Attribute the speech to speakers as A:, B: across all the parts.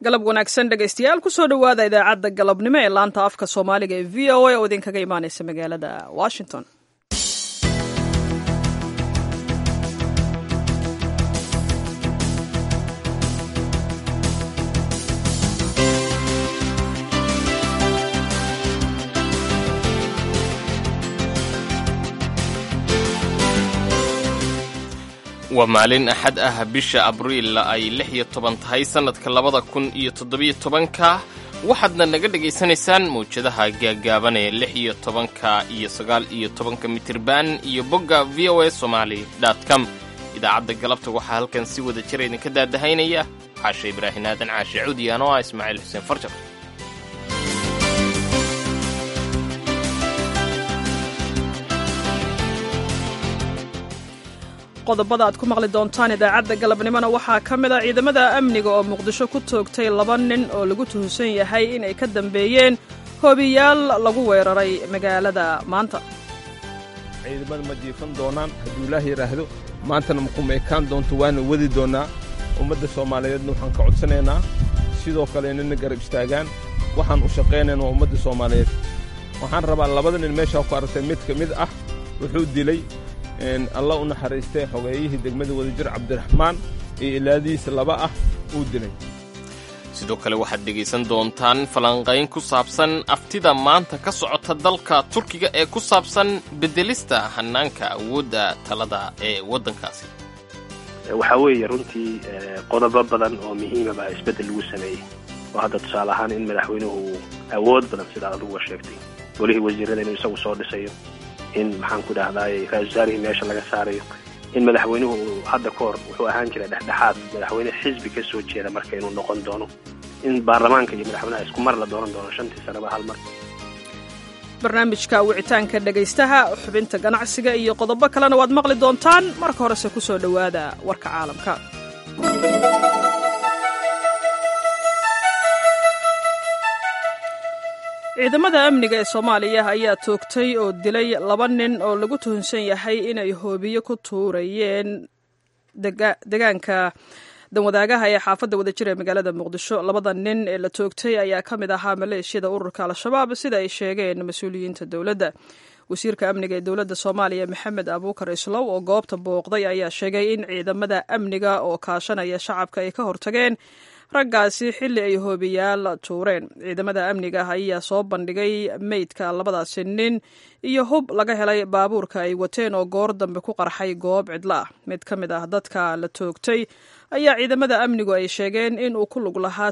A: galab wanaagsan dhegaystayaal kusoo dhowaada idaacadda galabnimo ee laanta afka soomaaliga ee v o a oo idinkaga imaaneysa magaalada washington
B: waa maalin axad ah bisha abriil ay lix iyo toban tahay sannadka labada kun iyo toddobiyo tobanka waxaadna naga dhegaysanaysaan mawjadaha gaagaaban ee lix iyo tobanka iyo sagaal iyo tobanka mitirban iyo bogga v o a somaali com idaacadda galabta waxaa halkan si wada jira idinka daadahaynaya caashe ibraahin aadan caashe cuudiyan oo ah ismaaciil xuseen farjar
A: qodobada aad ku maqli doontaan idaacadda galabnimona waxaa ka mid a ciidamada amniga oo muqdisho ku toogtay laba nin oo lagu tuhunsan yahay inay ka dambeeyeen hoobiyaal lagu weeraray magaalada maanta
C: ciidamada ma jiifan doonaan hadduu ilaah yidhaahdo maantana makuma ekaan doonto waana wadi doonnaa ummadda soomaaliyeedna waxaan ka codsanaynaa sidoo kale inana garab istaagaan waxaan u shaqaynayna waa ummadda soomaaliyeed waxaan rabaa labada nin meeshaa ku aragtay mid ka mid ah wuxuu dilay alla u naxariistay xogeeyihii degmada wadajir cabdiraxmaan iyo ilaadihiisa laba ah uu dilay
B: sidoo kale waxaad dhegaysan doontaan falanqayn ku saabsan aftida maanta ka socota dalka turkiga ee ku saabsan beddelista hannaanka awoodda talada ee waddankaasi
D: waxaa weeye runtii qodobo badan oo muhiimaba isbeddel lagu sameeyey oo hadda tusaale ahaan in madaxweynuhu awood badan sidaa aduguga sheegtay golihii wasiirrada inuu isagu soo dhisayo in maxaan ku dhahdaay ra-isul wasaarihii meesha laga saarayo in madaxweynuhu uu hadda ka hor wuxuu ahaan jiray dhexdhexaad madaxweyne xisbi ka soo jeeda marka inuu noqon doono in baarlamaanka iyo madaxweynaha isku mar la dooran doono shantii sanaba hal mar
A: barnaamijka wicitaanka dhegaystaha xubinta ganacsiga iyo qodobo kalena waad maqli doontaan marka horese ku soo dhowaada warka caalamka ciidamada amniga ee soomaaliya ayaa toogtay oo dilay laba nin oo lagu tuhunsan yahay inay hoobiyo ku tuurayeen degaanka danwadaagaha ee xaafadda wadajir ee magaalada muqdisho labada nin ee la toogtay ayaa ka mid ahaa maleeshiyada ururka al-shabaab sida ay sheegeen mas-uuliyiinta dowladda wasiirka amniga ee dowladda soomaaliya maxamed abuukar islow oo goobta booqday ayaa sheegay in ciidamada amniga oo kaashanaya shacabka ay ka hortageen raggaasi xilli ay hoobiyaal tuureen ciidamada amniga ayaa soo bandhigay meydka labadaasi nin iyo hub laga helay baabuurka ay wateen oo goor dambe ku qarxay goob cidla ah mid ka mid ah dadka la toogtay ayaa ciidamada amnigu ay sheegeen in uu ku lug lahaa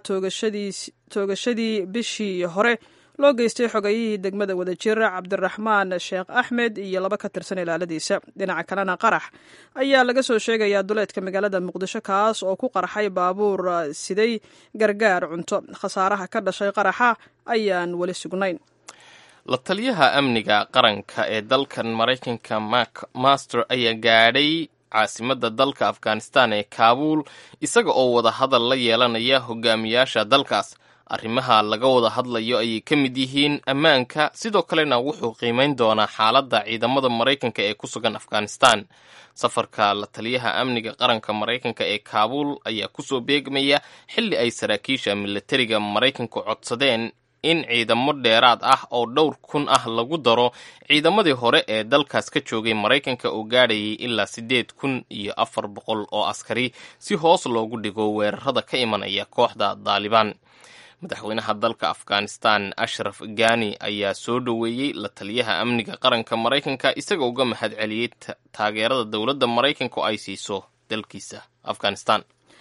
A: toogashadii bishii hore loo geystay xogayihii degmada wadajir cabdiraxmaan sheekh axmed iyo laba ka tirsan ilaaladiisa dhinaca kalena qarax ayaa laga soo sheegayaa duleedka magaalada muqdisho kaas oo ku qarxay baabuur siday gargaar cunto khasaaraha ka dhashay qaraxa ayaan weli sugnayn
B: la taliyaha amniga qaranka ee dalkan maraykanka mak master ayaa gaadhay caasimadda dalka afghanistan ee kaabuul isaga oo wada hadal la yeelanaya hogaamiyaasha dalkaas arrimaha laga wada hadlayo ayay ka mid yihiin ammaanka sidoo kalena wuxuu qiimayn doonaa xaaladda ciidamada maraykanka ee ku sugan afghanistan safarka la taliyaha amniga qaranka maraykanka ee kaabuul ayaa kusoo beegmaya xilli ay saraakiisha milatariga maraykanku codsadeen in ciidamo dheeraad ah oo dhowr kun ah lagu daro ciidamadii hore ee dalkaas ka joogay maraykanka oo gaadhayay ilaa siddeed kun iyo afar boqol oo askari si hoos loogu dhigo weerarada ka imanaya kooxda daalibaan madaxweynaha dalka afghanistan ashraf gani ayaa soo dhoweeyey la taliyaha amniga qaranka maraykanka isagoo uga mahad celiyey taageerada dowladda maraykanka oo ay siiso dalkiisa afghanistan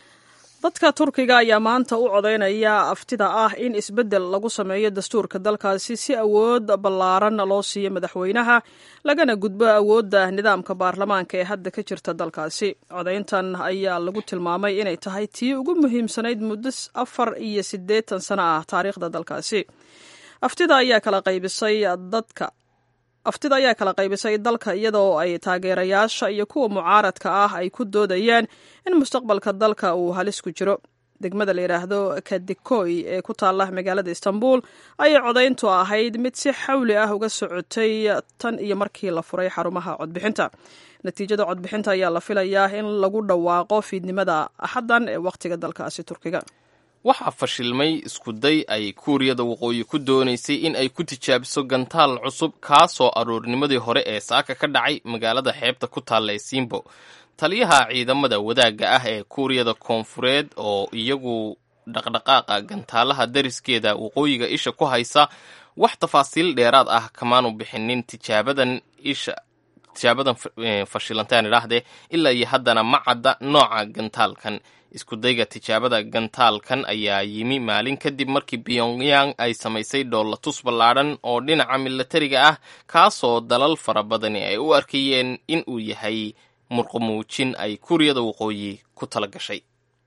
A: dadka turkiga ayaa maanta u codaynaya aftida ah in isbeddel lagu sameeyo dastuurka dalkaasi si awood ballaaran loo siiyo madaxweynaha lagana gudbo awoodda nidaamka baarlamaanka ee hadda ka jirta dalkaasi codayntan ayaa lagu tilmaamay inay tahay tii ugu muhiimsanayd muddo afar iyo siddeetan sano ah taariikhda dalkaasi aftida ayaa kala qaybisay dadka aftida ayaa kala qaybisay dalka iyadoo ay taageerayaasha iyo kuwa mucaaradka ah ay ku doodayaan in mustaqbalka dalka uu halis ku jiro degmada la yidhaahdo kadikoy ee ku taalla magaalada istanbul ayay codayntu ahayd mid si xawli ah uga socotay tan iyo markii la furay xarumaha codbixinta natiijada codbixinta ayaa la filayaa in lagu dhawaaqo fiidnimada axaddan ee wakhtiga dalkaasi turkiga
B: waxaa fashilmay iskuday ay kuuriyada waqooyi ku doonaysay in ay ku tijaabiso gantaal cusub kaasoo aroornimadii hore ee saaka ka dhacay magaalada xeebta ku taalla ee simbo taliyaha ciidamada wadaagga ah ee kuuriyada koonfureed oo iyagu dhaqdhaqaaqa gantaalaha dariskeeda waqooyiga isha ku haysa wax tafaasiil dheeraad ah kamaanu bixinin tijaabadan isha tijaabadan fashilantaan idhaahdee ilaa iyo haddana ma cadda nooca gantaalkan iskudayga tijaabada gantaalkan ayaa yimi maalin kadib markii pyongyang ay samaysay dhoolatus ballaadhan oo dhinaca milatariga ah kaasoo dalal fara badani ay u arkayeen in uu yahay murqumuujin ay kuuriyada waqooyi ku tala gashay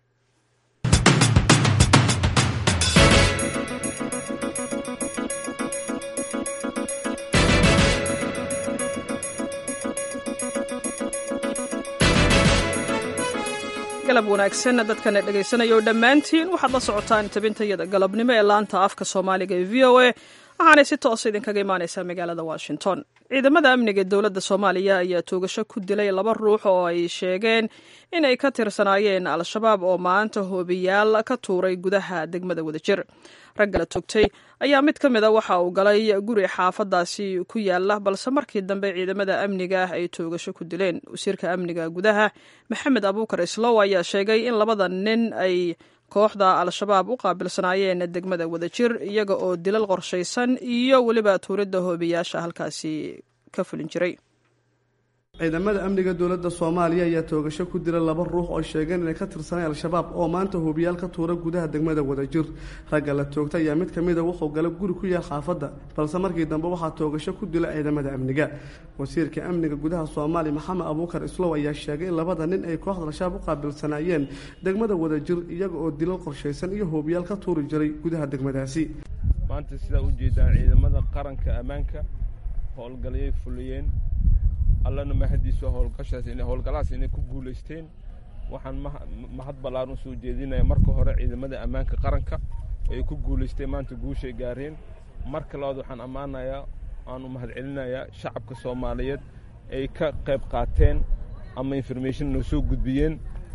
A: galab wanaagsan dadkana dhegaysanaya dhammaantiin waxaad la socotaan tabintayada galabnimo ee laanta afka soomaaliga ee v o a waxaanay si toosa idinkaga imaaneysaa magaalada washington ciidamada amniga ee dowladda soomaaliya ayaa toogasho ku dilay laba ruux oo ay sheegeen inay ka tirsanaayeen al-shabaab oo maanta hoobiyaal ka tuuray gudaha degmada wadajir ragga la toogtay ayaa mid ka mid a waxa uu galay guri xaafadaasi ku yaala balse markii dambe ciidamada amniga ah ay toogasho ku dileen wasiirka amniga gudaha maxamed abuukar islow ayaa sheegay in labada nin ay kooxda al-shabaab u qaabilsanaayeen degmada wadajir iyaga oo dilal qorshaysan iyo weliba tuuridda hoobiyaasha halkaasi ka fulin jiray
E: ciidamada amniga dowladda soomaaliya ayaa toogasho ku dila laba ruux oo sheegeen inay ka tirsaneen al-shabaab oo maanta hubiyaal ka tuura gudaha degmada wadajir ragga la toogta ayaa mid ka mida wuxuu gala guri ku yaal xaafadda balse markii dambe waxaa toogasho ku dila ciidamada amniga wasiirka amniga gudaha soomaaliya maxamed abuukar islow ayaa sheegay in labada nin ay kooxda al-shabaab u qaabilsanaayeen degmada wadajir iyaga oo dilal qorshaysan iyo hubiyaal ka tuuri jiray gudaha degmadaasi
C: maanta sidaa ujeedaan ciidamada qaranka ammaanka howlgalyay fuliyeen allana mahadiisu howlgashaas inay howlgalahaas inay ku guulaysteen waxaan mahad ballaaran usoo jeedinaya marka hore ciidamada ammaanka qaranka ay ku guulaysteen maanta guushay gaareen marka labaad waxaan ammaanayaa aan u mahad celinayaa shacabka soomaaliyeed ay ka qayb qaateen ama information noo soo gudbiyeen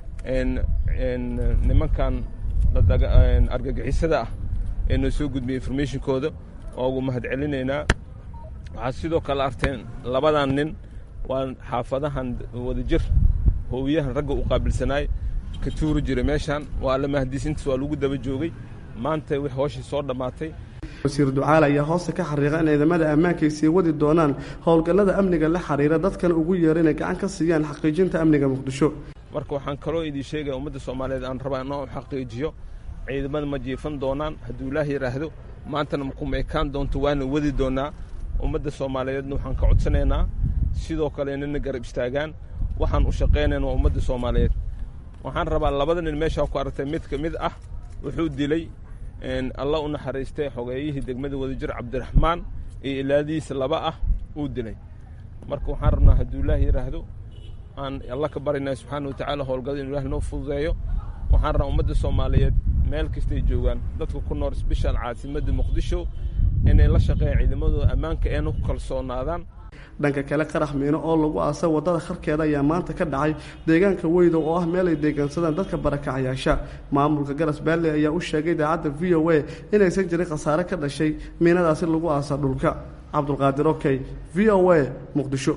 C: nimankan argagixisada ah ee noo soo gudbiyey informationkooda oo ugu mahad celinaynaa waxaad sidoo kale arteen labadan nin waa xaafadahan wadajir hoowiyahan ragga u qaabilsanaay ka tuuri jiray meeshaan waa alla mahadiisintiis waa lagu daba joogay maanta wix hooshii soo dhammaatay
E: wasiir ducaal ayaa hoosta ka xariiqa in ciidamada ammaanka ay sii wadi doonaan howlgallada amniga la xiriira dadkana ugu yeera inay gacan ka siiyaan xaqiijinta amniga muqdisho
C: marka waxaan kaloo idii sheegaya ummadda soomaaliyeed aan rabaa inoo xaqiijiyo ciidamada ma jiifan doonaan hadduu ilaah yidhaahdo maantana makuma ekaan doonto waana wadi doonaa ummadda soomaaliyeedna waxaan ka codsanaynaa sidoo kale inana garab istaagaan waxaan u shaqaynayna waa ummadda soomaaliyeed waxaan rabaa labada nin meeshaa ku aragtay mid ka mid ah wuxuu dilay alla u naxariistay xogeeyihii degmada wadajir cabdiraxmaan iyo ilaadihiisa laba ah uu dilay marka waxaan rabnaa hadduu ilaah yidhaahdo aan alla ka barinay subxaana wa tacaala howlgada inu ilaah noo fududeeyo waxaan rabaa ummadda soomaaliyeed meel kastay joogaan dadka ku nool sbeshal caasimadda muqdisho inay la shaqeeyaan ciidamadooda ammaanka eena ku kalsoonaadaan
E: dhanka kale qarax miino oo lagu aasay waddada kharkeeda ayaa maanta ka dhacay deegaanka weydo oo ah meel ay deegaansadaan dadka barakacayaasha maamulka garas baalley ayaa u sheegay idaacadda v o a inaysan jirin khasaare ka dhashay miinadaasi lagu aasa dhulka cabdulqaadir okey v o a muqdisho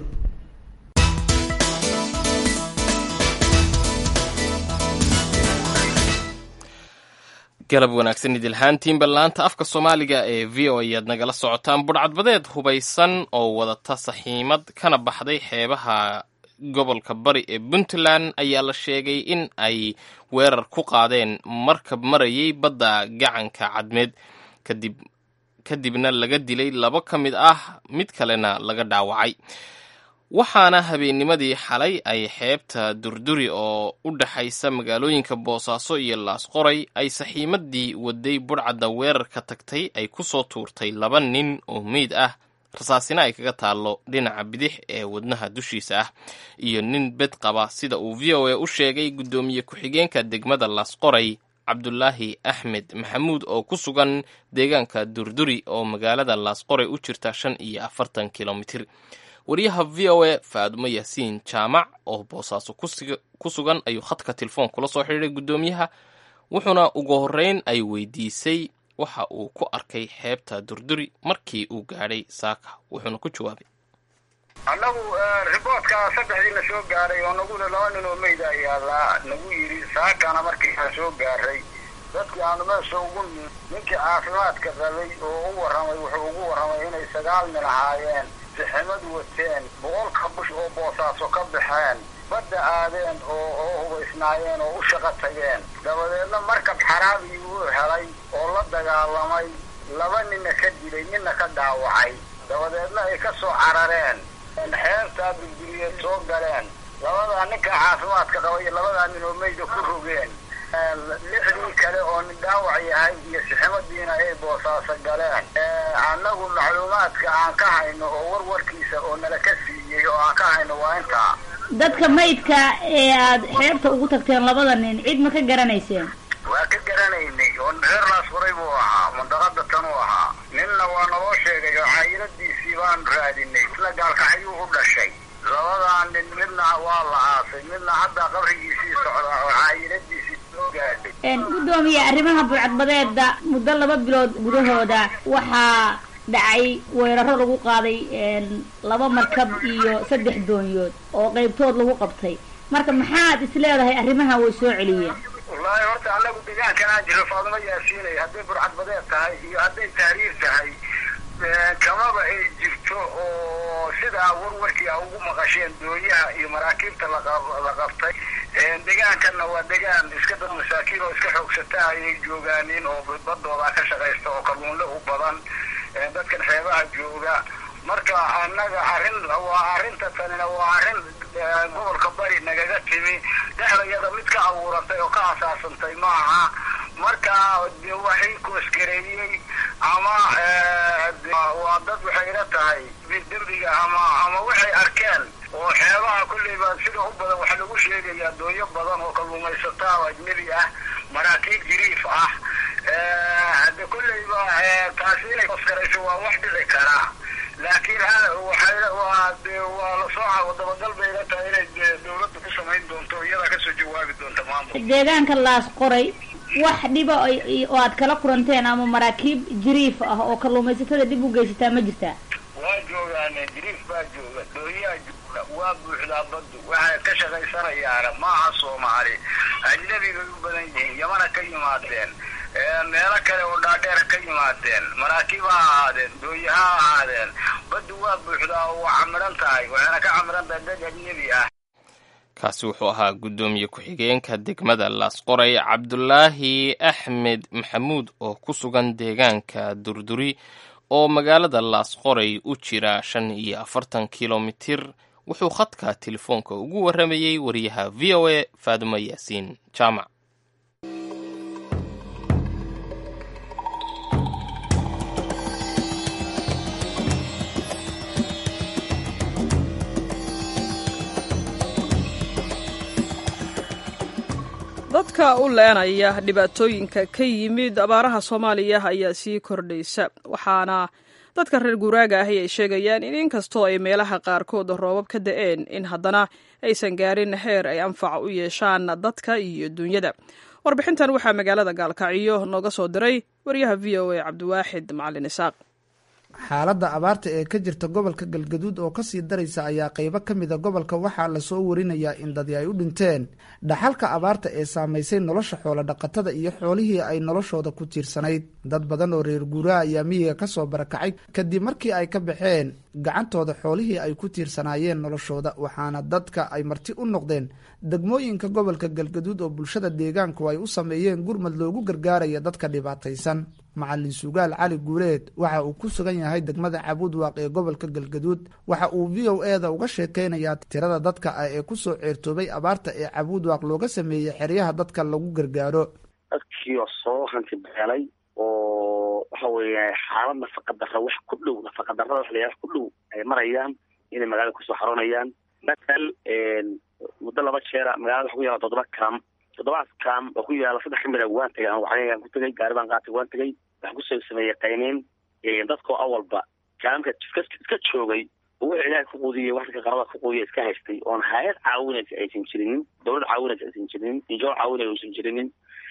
B: galab wanaagsan idilhaantiinba laanta afka soomaaliga ee v o ayaad nagala socotaan budhcadbadeed hubaysan oo wadata saxiimad kana baxday xeebaha gobolka bari ee puntland ayaa la sheegay in ay weerar ku qaadeen markab marayay badda gacanka cadmeed kadib kadibna laga dilay labo ka mid ah mid kalena laga dhaawacay waxaana habeennimadii xalay ay xeebta durduri oo u dhaxaysa magaalooyinka boosaaso iyo laasqoray ay saxiimadii waday budhcadda weerarka tagtay ay ku soo tuurtay laba nin oo meyd ah rasaasina ay kaga taallo dhinaca bidix ee wadnaha dushiisa ah iyo nin bed qaba sida uu v o a u sheegay guddoomiye ku-xigeenka degmada laasqoray cabdulaahi axmed maxamuud oo ku sugan deegaanka durduri oo magaalada laasqoray u jirta shan iyo afartan kilomitir wariyaha v o a faadumo yaasiin jaamac oo boosaaso ku sugan ayuu khadka telefoon kula soo xidhiiray guddoomiyaha wuxuuna ugu horreyn ay weydiisay waxa uu ku arkay xeebta durduri markii uu gaadhay saaka wuxuuna ku jawaabay
F: annagu riboodka saddexdiina soo gaaray oo naguna laba nin oo meyda ayaa nagu yidhi saakana markii aan soo gaaray dadkii aanu meesha ugu nin ninkii caafimaadka qabay oo u warramay wuxuu ugu warramay inay sagaal nin ahaayeen siximad wateen boqolka bush oo boosaaso ka baxeen badda aadeen oo oo hubaysnaayeen oo u shaqo tageen dabadeedna markab xaraabii uu helay oo la dagaalamay laba ninna ka dilay ninna ka dhaawacay dabadeedna ay ka soo carareen xeebtaa durduriyeed soo galeen labadaa ninka caafimaadka qaba iyo labadaa nin oo meyda ku rogeen lixdii kale oo nin dhaawac yahay iyo siximadiina ay boosaaso galeen annagu macluumaadka aan ka hayno oo warwarkiisa oo nala ka siiyey oo aan ka hayno waa intaa
G: dadka maydka ee aad xeebta ugu tagteen labada nin cid ma ka garanayseen
F: waa ka garanaynay oo reerlaas furay buu ahaa mandaqada tan uu ahaa ninna waa naloo sheegay oo caayiladiisii baanu raadinay isna gaalkacyuu u dhashay labadaa nin midna waa la aasay midna hadda qabrigiisii socdaa oo caayiladiisii soo gaadhay
G: guddoomiye arrimaha buucadbadeeda muddo laba bilood gudahooda waxaa dhacay weeraro lagu qaaday laba markab iyo saddex doonyood oo qaybtood lagu qabtay marka maxaad is leedahay arrimaha way soo celiyeen
F: wallaahi horta annagu deegaankan aan jiro faaduma yaasiinay hadday burcadbadeed tahay iyo hadday tahriir tahay kamaba ay jirto oo sidaa warwarkii a ugu maqasheen doonyaha iyo maraakiibta la qabtay deegaankanna waa deegaan iska dad masaakiin oo iska xoogsataa ayay joogaanin oo badooda ka shaqaysta oo kalluunle u badan dadkan xeebaha jooga marka annaga arrin waa arrinta tanina waa arrin gobolka bari nagaga timi dhexdayada mid ka abuurantay oo ka asaasantay maaha marka waxay koosgareeyey ama waa dad waxay ila tahay dembiga ama ama waxay arkeen oo xeebaha kulleyba sida u badan waxaa lagu sheegayaa doonyo badan oo kalluumaysataa oo ajnebi ah maraakiib jiriif ah hade kulleyba taasi inay koosgarayso waa wax dhici karaa laakiin waxay waa waa lasoo dabagal bay ila tahay inay dawladda ku samayn doonto iyadaa kasoo jawaabi doonta maamul
G: deegaanka laas qoray wax dhiba oo aad kala kuranteen ama maraakiib jiriif ah oo kalluumaysatada dhib u geysataa ma jirtaa
F: waa joogaane jiriif baa jooga dooyaa jooga waa buuxdaa baddu waxay ka shaqaysanayaana maaha soomaali ajnabi bay u badan yihiin yamana ka yimaadeen meelo kale oo dhaadheer ka yimaadeen maraakiib ha ahaadeen dooye ha ahaadeen baddu waa buuxdaa oo waa camiran tahay waxayna ka camiran tahay dad ajnebi ah
B: kaasi wuxuu ahaa guddoomiye ku-xigeenka degmada laasqoray cabdulaahi axmed maxamuud oo ku sugan deegaanka durduri oo magaalada laasqoray u jira shan iyo afartan kilomitir wuxuu khadka telefoonka ugu warramayey wariyaha v o a faadumo yaasiin jaamac
A: dadka u leenaya dhibaatooyinka ka yimid abaaraha soomaaliya ayaa sii kordhaysa waxaana dadka reer guuraaga ahi ay sheegayaan in inkastoo ay meelaha qaarkood roobab ka da-een in haddana aysan gaarin heer ay anfac u yeeshaan dadka iyo dunyada warbixintan waxaa magaalada gaalkacyo nooga soo diray wariyaha v o a cabdiwaaxid macalin isaaq
H: xaaladda abaarta ee ka jirta gobolka galgaduud oo kasii daraysa ayaa qeybo ka mida gobolka waxaa lasoo warinayaa in dadi ay u dhinteen dhaxalka abaarta ee saamaysay nolosha xoolo dhaqatada iyo xoolihii ay noloshooda ku tiirsanayd dad badan oo reer guuraha ayaa miyiga kasoo barakacay kadib markii ay ka baxeen gacantooda xoolihii ay ku tiirsanaayeen noloshooda waxaana dadka ay marti u noqdeen degmooyinka gobolka galgaduud oo bulshada deegaanku ay u sameeyeen gurmad loogu gargaaraya dadka dhibaataysan macalin sugaal cali guuleed waxa uu ku sugan yahay degmada cabuud waaq ee gobolka galgaduud waxa uu v o e da uga sheekeynayaa tirada dadka ah ee kusoo ceertoobay abaarta ee cabuud waaq looga sameeyey xeryaha dadka lagu gargaaro
I: dadkii oo soo hanti beelay oo waxa weeye xaalad nafaqadara wax ku dhow nafaqadarada wax layaha ku dhow ay marayaan inay magaalada kusoo xaroonayaan matal muddo laba jeera magaalada waxa ku yaala toddoba kam toddobaas kam oo ku yaala saddex kamid a waan tegay waxaan ku tegay gaari baan qaatay waan tegay waxaan kusoo sameeyey qayniin dadkoo awalba kaamka iska iska joogay oo wuxuu ilaahay ku quudiyey waxka qarada ku quudiya iska haystay oon hay-ad caawinaysa aysan jirinin dowlad caawinaysa aysan jirinin injool caawinaya aysan jirinin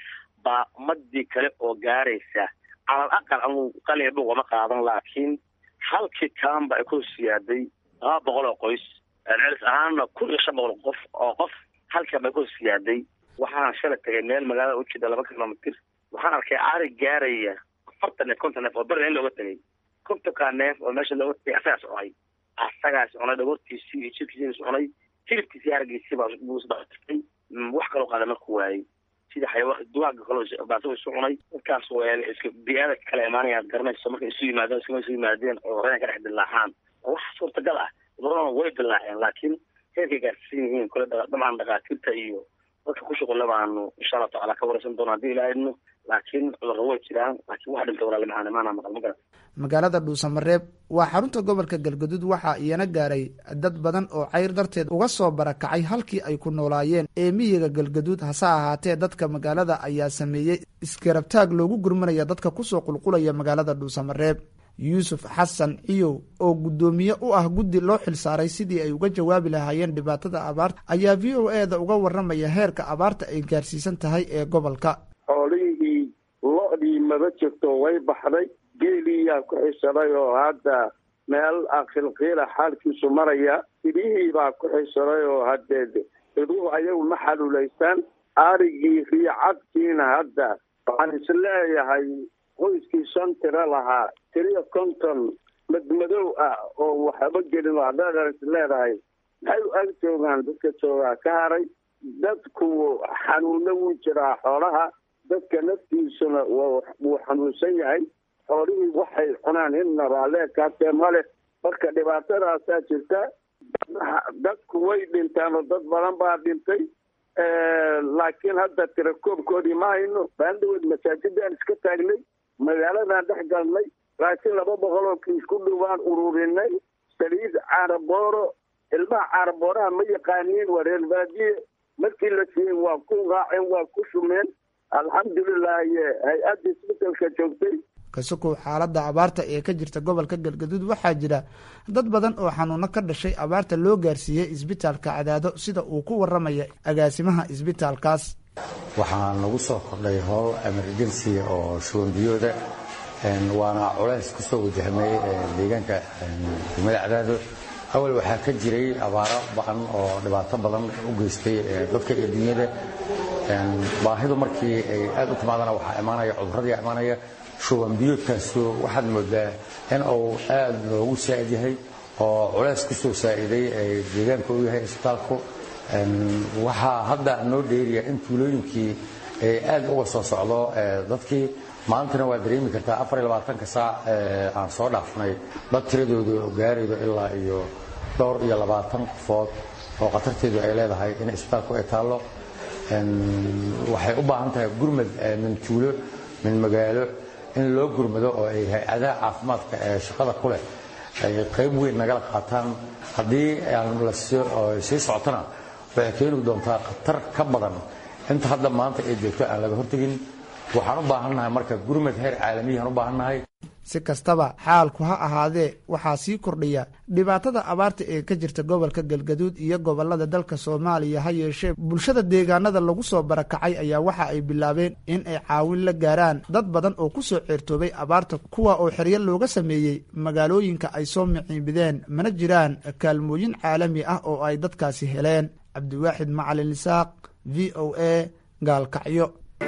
I: baa ummadii kale oo gaaraysa calal aqal anuu qaliya dhugama qaadan laakiin halkii kaanba ay ku siyaaday laba boqol oo qoys celis ahaanna kun iyo shan boqol qof oo qof halkan bay ku siyaaday waxaan shalay tagay meel magaalada u jeeda laba kilomitir waxaan arkay ari gaaraya afartan neef konton neef oo berina in looga tegay kontonkaa neef oo meesha looga tegay asagaas cunay asagaas cunay dhagoortiisii iyo jirkiisiis cunay hilibkiisii hargiisii baa buu isdhaatay wax kaloo qaada marku waayey sida xayawaan duwaaga kaloo baaso isu cunay dadkaas waa iska biyaada kala imaanayaad garanayso markay isu yimaadeen iskama isu yimaadeen oo reyan ka dhex dilaacaan oo wax suurtagal ah cudurradana way dilaaceen laakiin heerkay gaarsiisan yihiin kule dabcan dhakhaatiirta iyo dadka ku shuqulla baanu insha allahu tacala ka waraysan doona haddii ilaa idno laakiin cudurra way jiraan laakiin wax dhintay walaali macaan imaana maqal ma garan
H: magaalada dhuusamareeb waa xarunta gobolka galgaduud waxaa iyana gaaray dad badan oo cayr darteed uga soo barakacay halkii ay ku noolaayeen ee miyiga galgaduud hase ahaatee dadka magaalada ayaa sameeyey iskarabtaag loogu gurmanaya dadka kusoo qulqulaya magaalada dhuusamareeb yuusuf xasan ciyow oo guddoomiye u ah guddi loo xilsaaray sidii ay uga jawaabi lahaayeen dhibaatada abaarta ayaa v o e da uga waramaya heerka abaarta ay gaarsiisan tahay ee gobolka
J: xoolihii lo-dii maba jirto way baxday geeliyaa ku xisaday oo hadda meel akhilqiila xaalkiisu maraya idihii baa ku xisaday oo haddee iduhu ayagu ma xaluulaystaan arigii riicadkiina hadda waxaan isleeyahay qoyskii shan tiro lahaa tiriya konton madmadow ah oo waxba gelin oo haddaad is leedahay maxay u ag joogaan dadka joogaa ka haray dadku xanuunna wuu jiraa xoolaha dadka naftiisuna wuu xanuunsan yahay xoolihii waxay cunaan inna raalleekaatee male marka dhibaatadaasaa jirta dadku way dhintaan oo dad badan baa dhintay laakiin hadda tirakoobkoodii ma hayno baandaweed masaajidaan iska taagnay magaaladan dhex galnay laakiin laba boqol oo kiis ku dhowaan ururinay saliid caarabooro ilmaha caarabooraha ma yaqaaniin waa reer baadiye markii la siiyey waa ku raaceen waa ku shumeen alxamdulilah hay-adda isbetelka joogtay
H: kasukow xaaladda abaarta ee ka jirta gobolka galgaduud waxaa jira dad badan oo xanuuno ka dhashay abaarta loo gaarsiiyey isbitaalka cadaado sida uu ku waramaya agaasimaha isbitaalkaas
K: waxaa nagu soo kordhay howl emergency oo shubanbiyooda waana culays kusoo wajahmay deegaanka degmada cadaado awal waxaa ka jiray abaaro ba-an oo dhibaato badan u geystay dadka iyo dunyada baahidu markii ay aad u timaadana waxaa imaanaya cuduradii imaanaya shubanbiyoodkaasu waxaad moodaa in uu aad loogu saa'id yahay oo culays kusoo saa'iday deegaanka u yahay isbitaalku waxaa hadda noo dheeriya in tuulooyinkii ay aad uga soo socdo dadkii maantana waa dareemi kartaa afar iyo labaatanka saac aan soo dhaafnay dad tiradooda gaaraydo ilaa iyo dhowr iyo labaatan qofood oo khatarteedu ay leedahay in isbitaalku ay taallo waxay u baahan tahay gurmad min tuulo min magaalo in loo gurmado oo ay hay-adaha caafimaadka ee shaqada ku leh ay qayb weyn nagala qaataan haddii sii socotona waxay keeni doontaa khatar ka badan inta hadda maanta ay joogto aan laga hortegin waxaan u baahannahay marka gurmad heer caalamiyahaan u baahannahay
H: si kastaba xaalku ha ahaadee waxaa sii kordhaya dhibaatada abaarta ee ka jirta gobolka galgaduud iyo gobolada dalka soomaaliya ha yeeshee bulshada deegaanada lagu soo barakacay ayaa waxa ay bilaabeen in ay caawin la gaaraan dad badan oo kusoo ceertoobay abaarta kuwa oo xeryo looga sameeyey magaalooyinka ay soo miciibideen mana jiraan kaalmooyin caalami ah oo ay dadkaasi heleen cabdiwaaxid macalin isaaq v o a gaalkacyo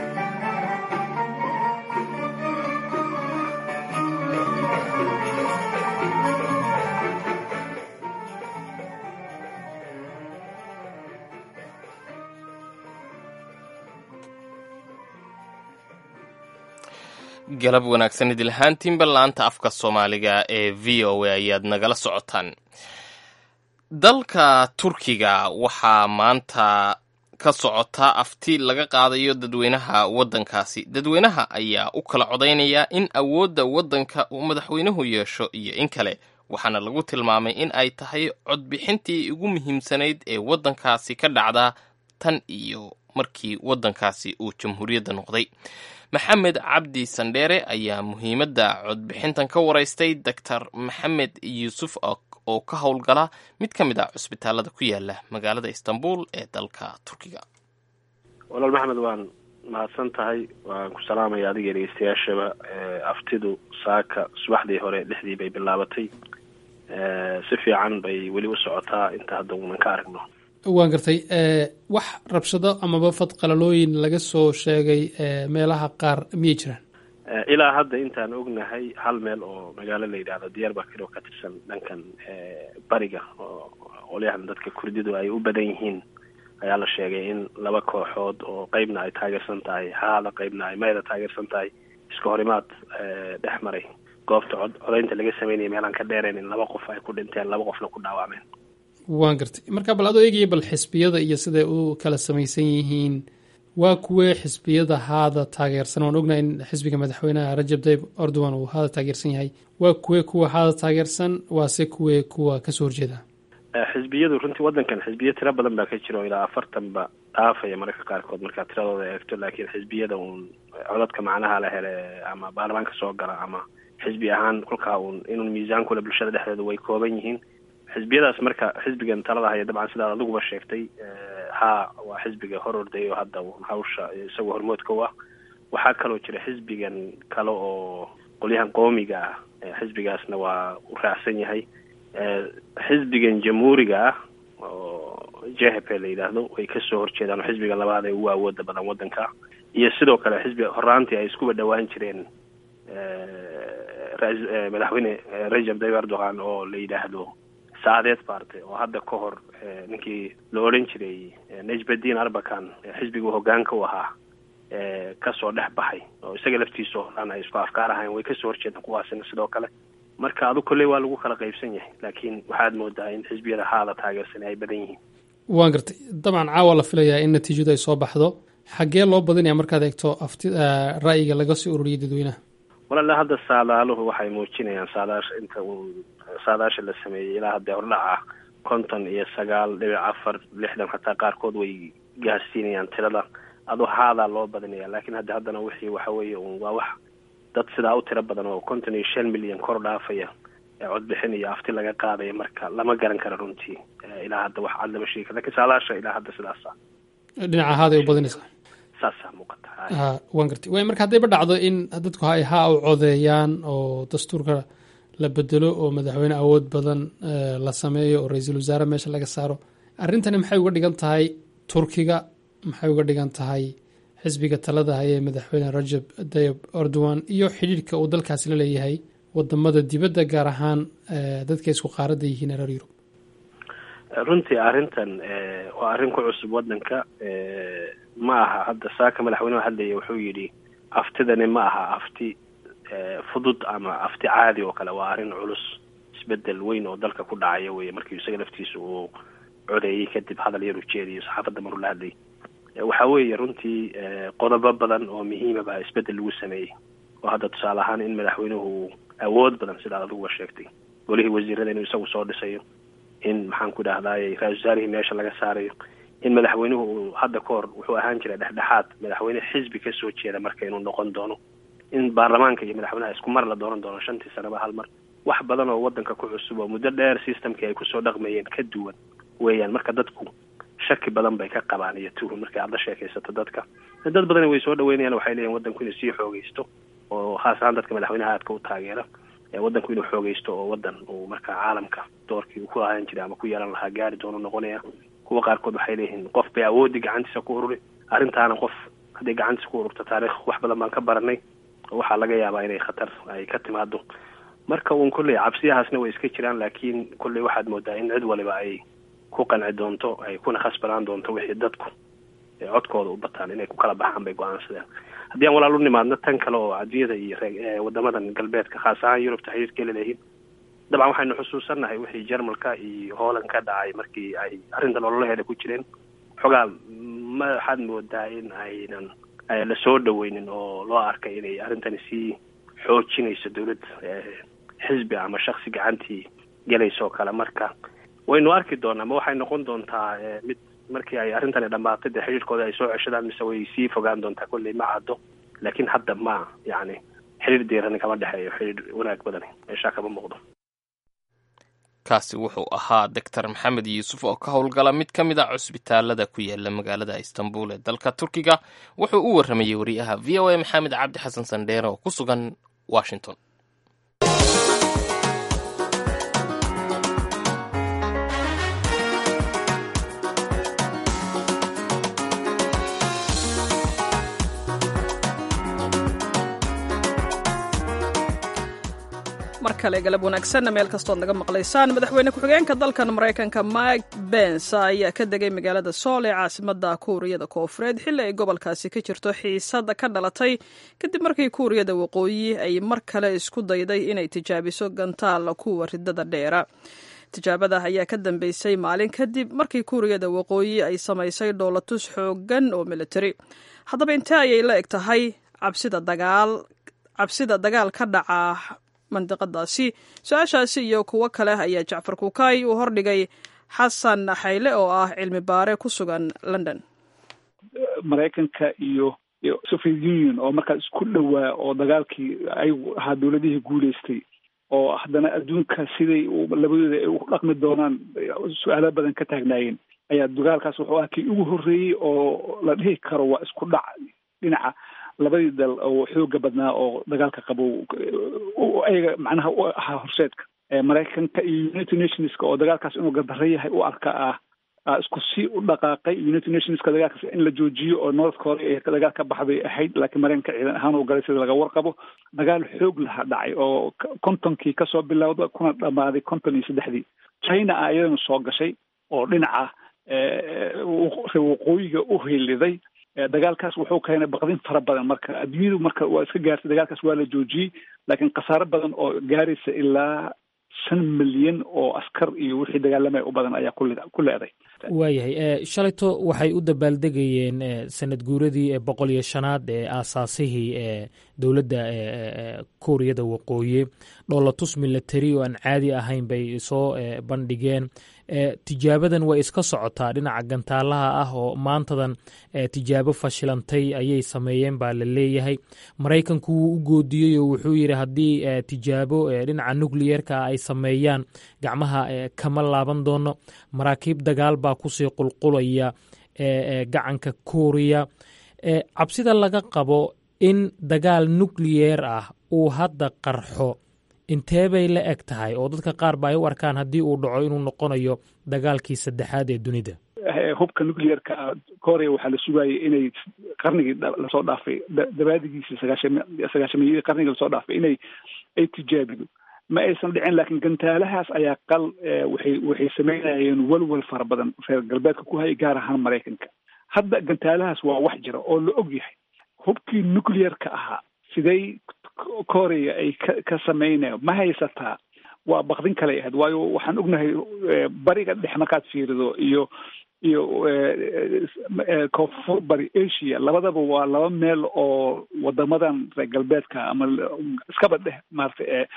B: galab wanaagsan idil ahaantiinba laanta afka soomaaliga ee v o a ayaad nagala socotaan dalka turkiga waxaa maanta ka socota afti laga qaadayo dadweynaha waddankaasi dadweynaha ayaa u kala codaynaya in awoodda waddanka uu madaxweynuhu yeesho iyo in kale waxaana lagu tilmaamay in ay tahay codbixintii ugu muhiimsanayd ee waddankaasi ka dhacda tan iyo markii waddankaasi uu jamhuuriyadda noqday maxamed cabdi sandheere ayaa muhiimadda codbixintan ka waraystay doctor maxamed yuusuf oo ka howlgala mid ka mid ah cusbitaalada ku yaala magaalada istanbul ee dalka turkiga
D: walaal maxamed waan mahadsan tahay waan ku salaamaya adiga dhegeystayaashaba aftidu saaka subaxdii hore lixdii bay bilaabatay si fiican bay weli u socotaa inta hadda uunan ka aragno
L: waan gartay wax rabshado amaba fad qalalooyin laga soo sheegay meelaha qaar miyay jiraan
D: ilaa hadda intaan ognahay hal meel oo magaalo la yidhaahdo diyarbakir oo ka tirsan dhankan bariga oo qolyahan dadka kurdidu ay u badan yihiin ayaa la sheegay in laba kooxood oo qeybna ay taageersan tahay haada qeybna ay mayda taageersan tahay iska horimaad dhex maray goobta cod codaynta laga sameynaya meelaan ka dheerayn in laba qof ay ku dhinteen laba qofna ku dhaawacmeen
L: waan gartay marka bal adoo eegaya bal xisbiyada iyo siday u kala samaysan yihiin waa kuwee xisbiyada haada taageersan waan ognahay in xisbiga madaxweynaha rajab tayyib erdogan uu haada taageersan yahay waa kuwee kuwa haada taageersan waase kuwee kuwa kasoo horjeeda
D: xisbiyadu runtii waddankan xisbiyo tiro badan baa ka jira oo ilaa afartanba dhaafaya mararka qaarkood markaad tiradooda eegto laakiin xisbiyada uun codadka macnaha la hele ama baarlamaanka soo gala ama xisbi ahaan kolkaa uun inun miisaankule bulshada dhexdeeda way kooban yihiin xisbiyadaas marka xisbigan talada haya dabcan sidaad adiguba sheegtay haa waa xisbiga hor orday oo hadda hawsha isagoo hormoodka u ah waxaa kaloo jira xisbigan kale oo qolyahan qoomiga ah xisbigaasna waa u raacsan yahay xisbigan jamhuuriga ah oo jhp la yidhaahdo way kasoo horjeedaan oo xisbiga labaad ee ugu awooda badan waddanka iyo sidoo kale xisbi horaantii ay iskuba dhawaan jireen madaxweyne rajab tayyib erdogan oo la yidhaahdo saadeed baarte oo hadda ka hor ninkii la odhan jiray najbadin arbakan xisbigu hogaanka u ahaa kasoo dhex baxay oo isaga laftiisa horaan ay isku afkaar ahayn way kasoo horjeedaan kuwaasina sidoo kale marka adu kolley waa lagu kala qaybsan yahay laakiin waxaad moodaa in xisbiyada haada taageersan ay badan yihiin
L: waan gartay dabcan caawa la filayaa in natiijadu ay soo baxdo xaggee loo badinaya markaad eegto afti ra'yiga laga soo ururiyay dadweynaha
D: walaala hadda saadaaluhu waxay muujinayaan saadaasha inta uu saadaasha la sameeyey ilaa haddee hordhaca konton iyo sagaal dhibic afar lixdan xataa qaarkood way gaarsiinayaan tirada adu haadaa loo badinaya laakiin hadda haddana wixii waxa weeye un waa wax dad sidaa u tiro badan oo konton iyo shan milyan kor dhaafaya ee codbixin iyo afti laga qaadaya marka lama garan karo runtii ilaa hadda wax cad lama sheegi karo lakin saadaasha ilaa hadda sidaasa
L: dhinaca haaday u badinaysaa
D: saasaa muuqata
L: ha waan gartay way marka haddayba dhacdo in dadku ay haa u codeeyaan oo dastuurka la bedelo oo madaxweyne awood badan la sameeyo oo ra-iisul wasaare meesha laga saaro arrintani maxay uga dhigan tahay turkiga maxay uga dhigan tahay xisbiga talada hayee madaxweyne rajab tayyib erdogan iyo xidhiirhka uu dalkaasi la leeyahay wadamada dibadda gaar ahaan dadka isku qaaradda yihiin reer yurub
D: runtii arrintan waa arrin ku cusub waddanka ma aha hadda saaka madaxweynehu hadlaya wuxuu yidhi aftidani ma aha afti fudud ama afti caadi oo kale waa arrin culus isbedel weyn oo dalka ku dhacaya weye markii isaga laftiisa uu codeeyey kadib hadal yar ujeediyo saxaafadda maruu la hadlayay waxa weeye runtii qodobo badan oo muhiima baa isbedel lagu sameeyey oo hadda tusaale ahaan in madaxweynuhu awood badan sidaad adiguba sheegtay golihii wasiirada inuu isagu soo dhisayo in maxaan ku dhahdaayey ra-isul wasaarihii meesha laga saarayo in madaxweynuhu uu hadda ka hor wuxuu ahaan jiray dhexdhexaad madaxweyne xisbi kasoo jeeda marka inuu noqon doono in baarlamaanka iyo madaxweynaha isku mar la dooran doono shantii sanaba hal mar wax badan oo waddanka ku cusub oo muddo dheer systemkii ay kusoo dhaqmayeen ka duwan weeyaan marka dadku shaki badan bay ka qabaan iyo tuhun markay aad la sheekaysato dadka dad badani way soo dhaweynayaan waxay leeyihin waddanku inuu sii xoogeysto oo khaas ahaan dadka madaxweynaha aadka u taageera waddanku inuu xoogeysto oo waddan uu marka caalamka doorkii uu ku ahaan jiray ama ku yeelan lahaa gaari doono noqonaya kuwa qaarkood waxay leeyihiin qof bay awoodii gacantiisa ku ururi arrintaana qof hadday gacantiisa ku ururto taariikh wax badan baan ka baranay oo waxaa laga yaabaa inay khatar ay ka timaado marka uun kolley cabsiyahaasna way iska jiraan laakiin kolley waxaad moodaa in cid waliba ay ku qanci doonto ay kuna khasbanaan doonto wixii dadku codkooda u bataan inay ku kala baxaan bay go-aansadeen haddii aan walaal u nimaadno tan kale oo adduunyada iyo wadamadan galbeedka khaas ahaan yurubta xiriirka leeyihiin dabcan waxaynu xusuusannahay wixii jarmalka iyo holland ka dhacay markii ay arrintan ololaheeda ku jireen xogaa ma waxaad moodaa in aynan lasoo dhaweynin oo loo arkay inay arrintani sii xoojinayso dowlad xisbi ama shaksi gacantii gelaysa oo kale marka waynu arki doonaa ma waxay noqon doontaa mid markii ay arrintani dhammaatay dee xiriirkooda ay soo ceshadaan mise way sii fogaan doontaa kolley ma caddo laakiin hadda ma yacni xiriir diirani kama dhexeeyo xiriir wanaag badani meeshaa kama muuqdo
B: kaasi wuxuu ahaa doctor maxamed yuusuf oo ka howlgala mid ka mid a cusbitaalada ku yaala magaalada istanbul ee dalka turkiga wuxuu u warramayey wariyaha v o a maxamed cabdi xasan sandheere oo ku sugan washington
A: mar kale galab wanaagsanna meel kastood naga maqlaysaan madaxweyne ku-xigeenka dalkan maraykanka mike bens ayaa ka degay magaalada sool ee caasimada kuuriyada koofureed xilli ay gobolkaasi ka jirto xiisada ka dhalatay kadib markii kuuriyada waqooyi ay mar kale isku dayday inay tijaabiso gantaal kuwa ridada dheera tijaabada ayaa ka dambeysay maalin kadib markii kuuriyada waqooyi ay samaysay dhoolatus xoogan oo militari haddaba intee ayay la eg tahay cabsida dagaal cabsida dagaal ka dhaca mandiqadaasi su-aashaasi iyo kuwo kale ayaa jacfar kuukay uu hordhigay xasan xayle oo ah cilmi baare ku sugan london
M: maraykanka iyo iyo soviet union oo markaas isku dhowaa oo dagaalkii ayagu ahaa dowladihii guuleystay oo haddana adduunka siday labadooda ay u dhaqmi doonaan su-aalo badan ka taagnaayeen ayaa dagaalkaas wuxuu ah kii ugu horreeyey oo la dhihi karo waa isku dhac dhinaca labadii dal oo xooga badnaa oo dagaalka qabo ayaga macnaha u ahaa horseedka maraykanka iyo united nationska oo dagaalkaas inuu gardaro yahay u arka ah isku si u dhaqaaqay united nationska dagaalkaas in la joojiyo oo north korea ee dagaal ka baxday ahayd laakiin maraykanka ciidan ahaan u galay sida laga warqabo dagaal xoog laha dhacay oo kontonkii kasoo bilowda kuna dhamaaday konton iyo saddexdii china a iyadana soo gashay oo dhinaca waqooyiga u hiliday dagaalkaas wuxuu keenay baqdin fara badan marka adduunyadu marka waa iska gaartay dagaalkaas waa la joojiyey laakiin khasaaro badan oo gaaraysa ilaa shan milyan oo askar iyo wixii dagaalamaya u badan ayaa ku leeday
N: waayahay shalayto waxay u dabaaldegayeen sanad guuradii boqol iyo shanaad ee aasaasihii ee dowladda kuuriyada waqooyi dhoolatus milatari oo aan caadi ahayn bay soo bandhigeen tijaabadan way iska socotaa dhinaca gantaalaha ah oo maantadan tijaabo fashilantay ayay sameeyeen baa la leeyahay maraykanku wuu u goodiyey oo wuxuu yidhi haddii tijaabo dhinaca nucliyerka ay sameeyaan gacmaha kama laaban doono maraakiib dagaal baa kusii qulqulaya gacanka kuuriya cabsida laga qabo in dagaal nucliyer ah uu hadda qarxo intee bay la eg tahay oo dadka qaar ba ay u arkaan haddii uu dhaco inuu noqonayo dagaalkii saddexaad ee dunida
M: hubka nucleerka korea waxaa la sugayay inay qarnigii lasoo dhaafay dabaadigiisii sagaasham sagaashameeyadii qarnigii lasoo dhaafay inay ay tijaabido ma aysan dhicin laakiin gantaalahaas ayaa qal waxay waxay sameynayeen walwal fara badan reer galbeedka ku hayay gaar ahaan maraykanka hadda gantaalahaas waa wax jira oo la og yahay hubkii nucleerka ahaa siday korea ay ka ka samaynayo ma haysataa waa bakdin kale ahayd waayo waxaan ognahay bariga dhex markaad fiirido iyo iyo koonfur bari asia labadaba waa laba meel oo wadamadan reer galbeedka ama iskaba dheh maarata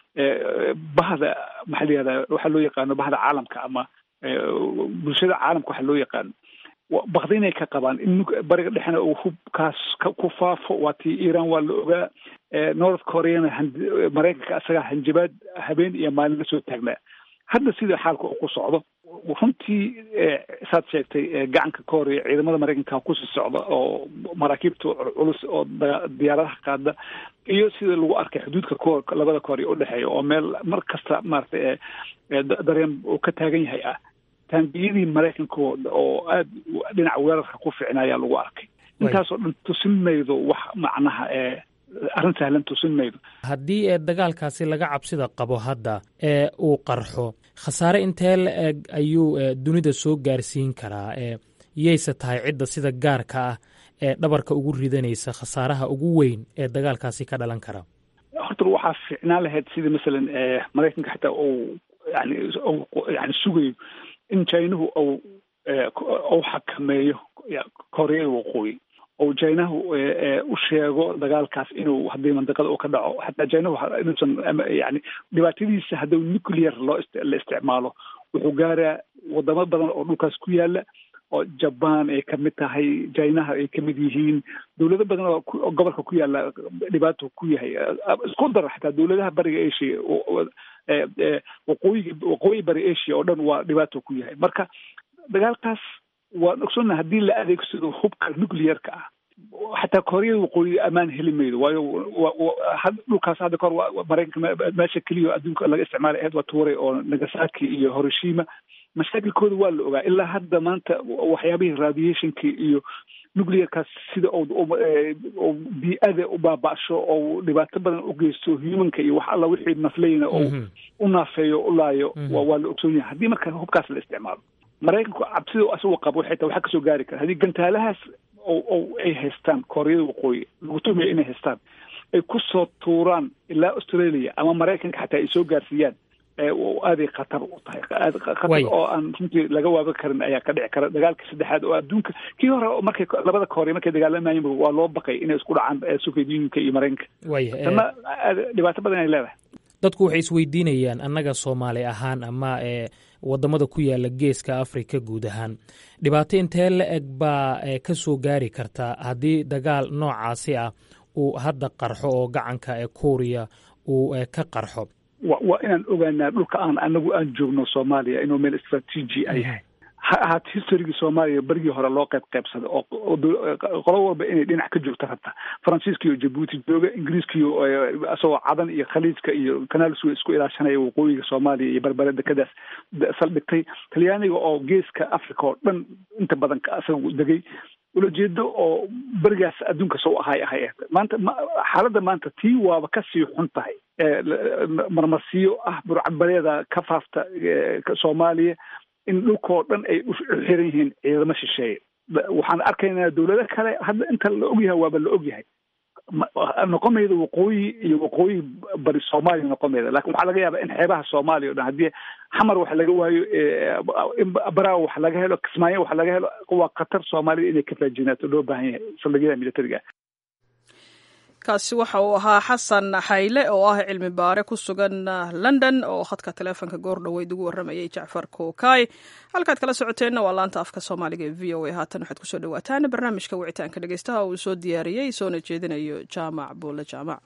M: bahda maxaa la yihahda waxaa loo yaqaano bahda caalamka ama bulshada caalamka waxaa loo yaqaano bakdinay ka qabaan in bariga dhexna uu hubkaas ku faafo waa tii iran waa la ogaa north koreana maraykanka isagaa hanjabaad habeen iyo maalin la soo taagnaa hadda sida xaalka uu ku socdo runtii saad sheegtay gacanka korea ciidamada maraykanka kusii socda oo maraakiibta culus oo diyaaradaha qaada iyo sida lagu arkay xuduudka ko labada korea udhexeeya oo meel mar kasta maarata dareen uu ka taagan yahay ah taangiyadii maraykanka oo aada dhinaca weerarka ku ficnaayaa lagu arkay intaasoo dhan tusin maydo wax macnaha ee arrin sahlan tusin maydo
N: haddii ee dagaalkaasi laga cabsida qabo hadda ee uu qarxo khasaare intee la eg ayuu dunida soo gaarsiin karaa ee yayse tahay cidda sida gaarka ah ee dhabarka ugu ridanaysa khasaaraha ugu weyn ee dagaalkaasi ka dhalan kara
M: horta waxaa ficnaan lahayd sida masalan maraykanka xitaa uu yani yani sugayo in jinahu u u xakameeyo koreada waqooyi oo jinahu u sheego dagaalkaas inuu haddii mandiqada uu ka dhaco xataa jinahu inuusan yani dhibaatadiisa haddii nuclear loo la isticmaalo wuxuu gaaraa wadamo badan oo dhulkaas ku yaala oo jaban ay kamid tahay jinaha ay kamid yihiin dowlado badan oo gobolka ku yaala dhibaato ku yahay isku dar xataa dowladaha bariga asia waqooyiga waqooyi bari asia oo dhan waa dhibaato ku yahay marka dagaalkaas waan ogsoonnaha haddii la adeegsado hubka nuclearka ah xataa kooriyada waqooyi ammaan heli maydo waayo dhulkaas hadda kahor maraykanka meesha keliya adduunka laga isticmaalay ahayd waa tuure oo nagasaki iyo hiroshima mashaakilkooda waa la ogaa ilaa hadda maanta waxyaabihii radiationki iyo nuclearkaas sida oo bii-ada u baaba'sho oo dhibaato badan u geysto humanka iyo wax alla wixii nafleyna oo u naafeeyo u laayo waa la ogsoon yahay haddii marka hubkaas la isticmaalo maraykanku cabsida asagoo qabo xitaa waxaa kasoo gaari kara haddii gantaalahaas oo ay haystaan kooriyada waqooyi lagu tumayo inay haystaan ay kusoo tuuraan ilaa australia ama maraykanka xataa ay soo gaarsiiyaan aaday khatar u tahay khatar oo aan runtii laga waaban karin ayaa ka dhici kara dagaalkii saddexaad oo adduunka kii hore markay labada kooriya markay dagaalamayeen waa loo baqay inay isku dhacaan soviet unionka iyo maraykanka tana dhibaato badan ay leedahay
N: dadku waxay isweydiinayaan annaga soomaali ahaan ama e wadamada ku yaala geeska africa guud ahaan dhibaato intee la eg baa ka soo gaari karta haddii dagaal noocaasi ah uu hadda qarxo oo gacanka ee kuuriya uu ka qarxo
M: wa waa inaan ogaanaa dhulka aan anagu aan joogno soomaaliya inuu meel istraatiiji ay yahay ha ahaat historigii soomaaliya berigii hore loo qayb qaybsaday oo qolo walba inay dhinac ka joogta rabta faransiiska iyo jabuuti jooga ingiriiska iyo isagoo cadan iyo khaliijka iyo kanaal suwe isku ilaashanaya waqooyiga soomaaliya iyo berbere dekadaas saldhigtay talyaaniga oo geeska africa oo dhan inta badan isaga degay ulajeedo oo berigaas adduunka soo ahay ahay maanta xaaladda maanta tii waaba kasii xun tahay marmarsiyo ah burcadbareeda ka faafta soomaaliya in dhulkoo dhan ay u xiran yihiin ciidamo shisheeye waxaan arkaynaa dowlado kale hadda inta la ogyahay waaba la ogyahay noqon mayda waqooyi iyo waqooyi bari soomaaliya noqon mayda lakin waxaa laga yaabaa in xeebaha soomaaliya o dhan haddii xamar wax laga waayo baraawo wax laga helo kismaayo wax laga helo waa khatar soomaalida inay ka faajinaato loo baahan yahay saldhigyada militariga
A: kaasi waxa uu ahaa xasan xayle oo ah cilmi baare ku sugan london oo khadka taleefonka goor dhoweyd ugu warramayay jacfar kookay halkaad kala socoteenna waa laanta afka soomaaliga ee v o a haatan waxaad kusoo dhawaataan barnaamijka wicitaanka dhegeystaha uu soo diyaariyey soona jeedinayo jaamac buule jaamac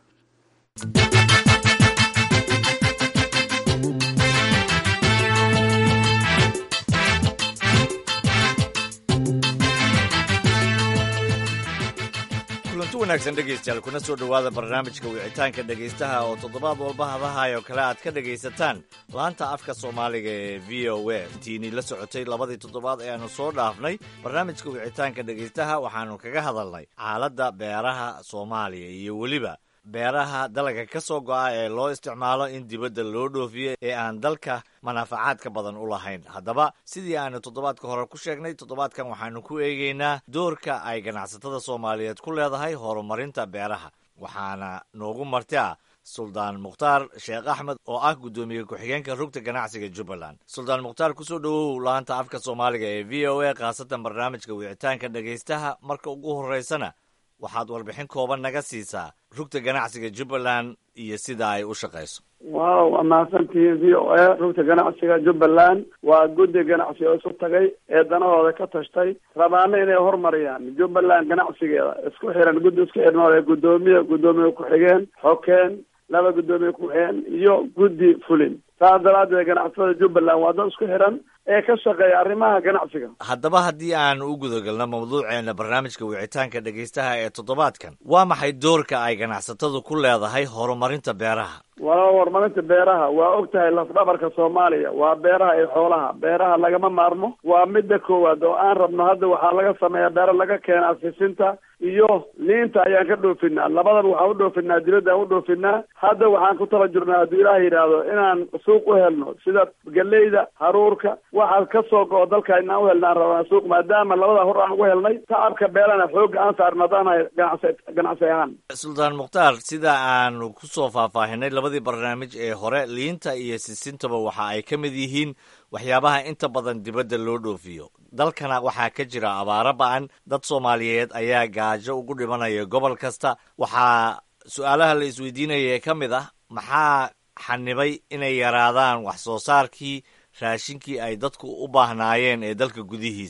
O: kulanti wanaagsan dhegaystayaal kuna soo dhowaada barnaamijka wicitaanka dhegaystaha oo toddobaad walba hadahay oo kale aad ka dhegaysataan laanta afka soomaaliga ee v o a tiinii la socotay labadii toddobaad ee aanu soo dhaafnay barnaamijka wicitaanka dhegaystaha waxaanu kaga hadalnay xaaladda beeraha soomaaliya iyo weliba beeraha dalagga ka soo go'a ee loo isticmaalo in dibadda loo dhoofiyo ee aan dalka manaafacaadka badan u lahayn haddaba sidii aanu toddobaadka hore ku sheegnay toddobaadkan waxaanu ku eegaynaa doorka ay ganacsatada soomaaliyeed ku leedahay horumarinta beeraha waxaana noogu marti ah suldaan mukhtaar sheekh axmed oo ah guddoomiye ku-xigeenka rugta ganacsiga jubbaland suldaan mukhtaar kusoo dhowow laanta afka soomaaliga ee v o a khaasatan barnaamijka wicitaanka dhegaystaha marka ugu horreysana waxaad warbixin kooban naga siisaa rugta ganacsiga jubbaland iyo sida ay u shaqayso
P: waaw waa mahadsantihiin v o a rugta ganacsiga jubbaland waa guddi ganacsi oo isu tagay ee danahooda ka tashtay rabaana inay horumariyaan jubbaland ganacsigeeda isku xiran guddi isku xiran guddoomiye guddoomiye ku-xigeen xokeen laba guddoomiye ku-xigeen iyo guddi fulin saas daraadeed ganacsatada jubbaland waa dad isku xiran ee ka shaqeeya arrimaha ganacsiga
O: haddaba haddii aan u gudagalno mawduuceena barnaamijka wicitaanka dhegaystaha ee toddobaadkan waa maxay doorka ay ganacsatadu ku leedahay horumarinta beeraha
P: waa horumarinta beeraha waa og tahay lafdhabarka soomaaliya waa beeraha iyo xoolaha beeraha lagama maarmo waa midda koowaad oo aan rabno hadda waxaa laga sameeyaa beero laga keena fisinta iyo liinta ayaan ka dhoofinaa labadaba waxaan u dhoofinaa dibadda aan u dhoofinaa hadda waxaan ku tala jirnaa hadduu ilaah yidhaahdo inaan suuq u helno sida galeyda haruurka waxaad ka soo go-o dalka inaan u helnaan rabnaa suuq maadaama labada hor aan ugu helnay tacabka beelana xoogga aan saarno haddaanahay ganacsi ganacsi ahaan
O: suldaan mukhtaar sida aanu kusoo faahfaahinay labadii barnaamij ee hore liinta iyo sisintaba waxa ay ka mid yihiin waxyaabaha inta badan dibadda loo dhoofiyo dalkana waxaa ka jira abaaro ba-an dad soomaaliyeed ayaa gaajo ugu dhimanaya gobol kasta waxaa su-aalaha la isweydiinaya ee ka mid ah maxaa xanibay inay yaraadaan wax soo saarkii raashinkii ay dadku u baahnaayeen ee dalka gudihiisa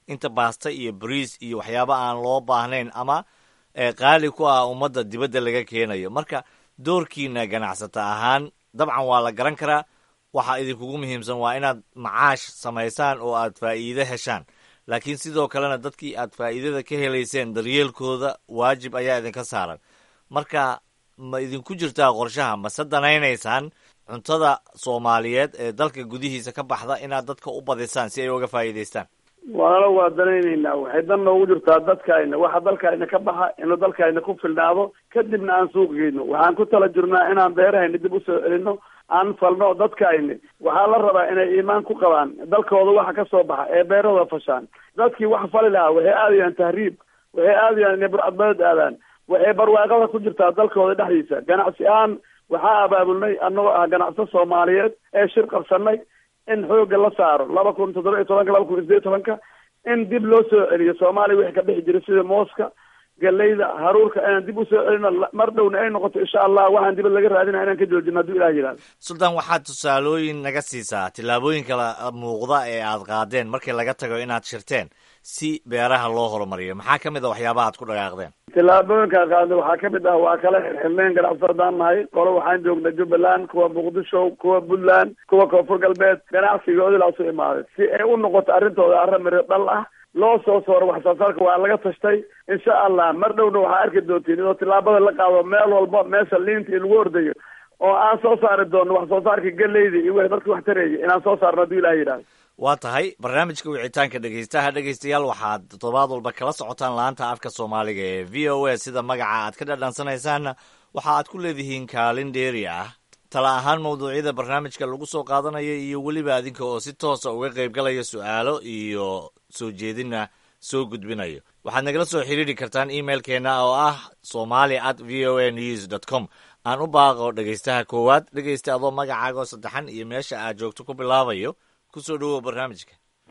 O: inta baasta iyo bariis iyo waxyaabo aan loo baahnayn ama qaali ku ah ummadda dibadda laga keenayo marka doorkiina ganacsata ahaan dabcan waa la garan karaa waxa idinkugu muhiimsan waa inaad macaash samaysaan oo aad faa'iide heshaan laakiin sidoo kalena dadkii aad faa'iidada ka helayseen daryeelkooda waajib ayaa idinka saaran marka ma idinku jirtaa qorshaha mase danaynaysaan cuntada soomaaliyeed ee dalka gudihiisa ka baxda inaad dadka u badisaan si ay uga faa'iidaystaan
P: waana waa danaynaynaa waxay dan noogu jirtaa dadkaayna waxa dalkaayna ka baxa inuu dalkaayna ku filnaado kadibna aan suuq geyno waxaan ku tala jirnaa inaan beerahayna dib usoo celino aan falno dadkaayni waxaa la rabaa inay iimaan ku qabaan dalkooda waxa ka soo baxa ee beerahooda fashaan dadkii wax fali lahaa waxay aadayaan tahriib waxay aadayaan inay burcadbadeed aadaan waxay barwaaqada ku jirtaa dalkooda dhexdiisa ganacsi ahaan waxaa abaabulnay annagoo ah ganacsato soomaaliyeed ee shir qabsanay in xoogga la saaro laba kun toddoba iyo tobanka laba kun iyo sideed tobanka in dib loo soo celiyo soomaaliya wixii ka dhexi jiray sida mooska galeyda haruurka inaan dib usoo celino mar dhowna ay noqoto insha allah waxaan dibad laga raadina inaan ka joojino hadduu ilah yidhahdo
O: sultan waxaad tusaalooyin naga siisaa tillaabooyinka muuqda ee aad qaadeen markii laga tago inaad shirteen si beeraha loo horumariyo maxaa ka mid a waxyaabaha ad ku dhaqaaqdeen
P: tillaabooyinkaan qaadnay waxaa ka mid ah waa kala xirxirneen ganacsato haddaan nahay qolo waxaan joognay jubbaland kuwa muqdisho kuwa puntland kuwa koonfur galbeed ganacsigoodi laa soo imaaday si ay u noqoto arrintooda arrin miro dhal ah loo soo sooro wax soo saarka waa laga tashtay insha allah mar dhowna waxaa arki doontiin inuu tillaabada la qaado meel walba meesha liinta in lagu ordayo oo aan soo saari doono wax soo saarka galeyda iyo wixii dadka wax tareeya inaan soo saarno hadduu ilah yidhahdo
O: waa tahay barnaamijka wicitaanka dhegeystaha dhegeystayaal waxaad toddobaad walba kala socotaan laanta afka soomaaliga ee v o a sida magaca aad ka dhadhansanaysaanna waxa aad ku leedihiin kaalin dheeri ah tala ahaan mawduucyada barnaamijka lagu soo qaadanayo iyo weliba adinka oo si toosa uga qaybgalaya su-aalo iyo soo jeedina soo gudbinayo waxaad nagala soo xiriiri kartaan emailkeena oo ah somali at v o a news dot com aan u baaqo dhegeystaha koowaad dhegeysta adoo magacaaga oo saddexan iyo meesha aad joogto ku bilaabayo kusoo dhawow barnaamijka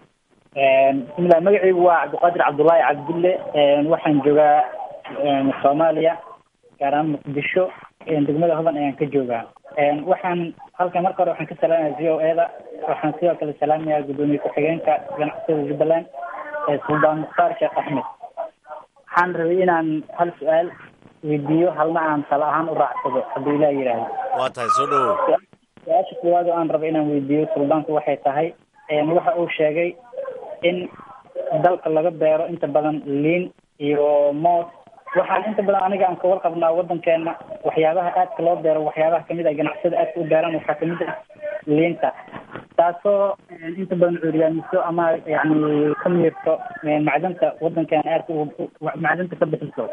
Q: bismillah magacaygu waa cabdiqaadir cabdullaahi cabdille waxaan joogaa soomaaliya gaar ahaan muqdisho degmada hodan ayaan ka joogaa waxaan halkan marka hore waxaan ka salaamaya v o e da waxaan sidoo kale salaamayaa guddoomiye ku-xigeenka ganacsatada jubbaland suldaan mukhtaar sheekh axmed waxaan rabay inaan hal su-aal weydiiyo halna aan tala ahaan u raacsado hadduu ilah yidhaahdo
O: waa tahay soo dhawow
Q: su-aasha koowaad oo aan raba inaan weydiiyo suldaanku waxay tahay waxa uu sheegay in dalka laga beero inta badan liin iyo moos waxaan inta badan aniga aan kawar qabnaa wadankeena waxyaabaha aadka loo beero waxyaabaha kamid ah ganacsada aadka u beeraan waxaa kamid ah liinta taasoo inta badan cuuryaamiso ama yani ka miirto macdanta wadankeena aadka macdanta ka bixiso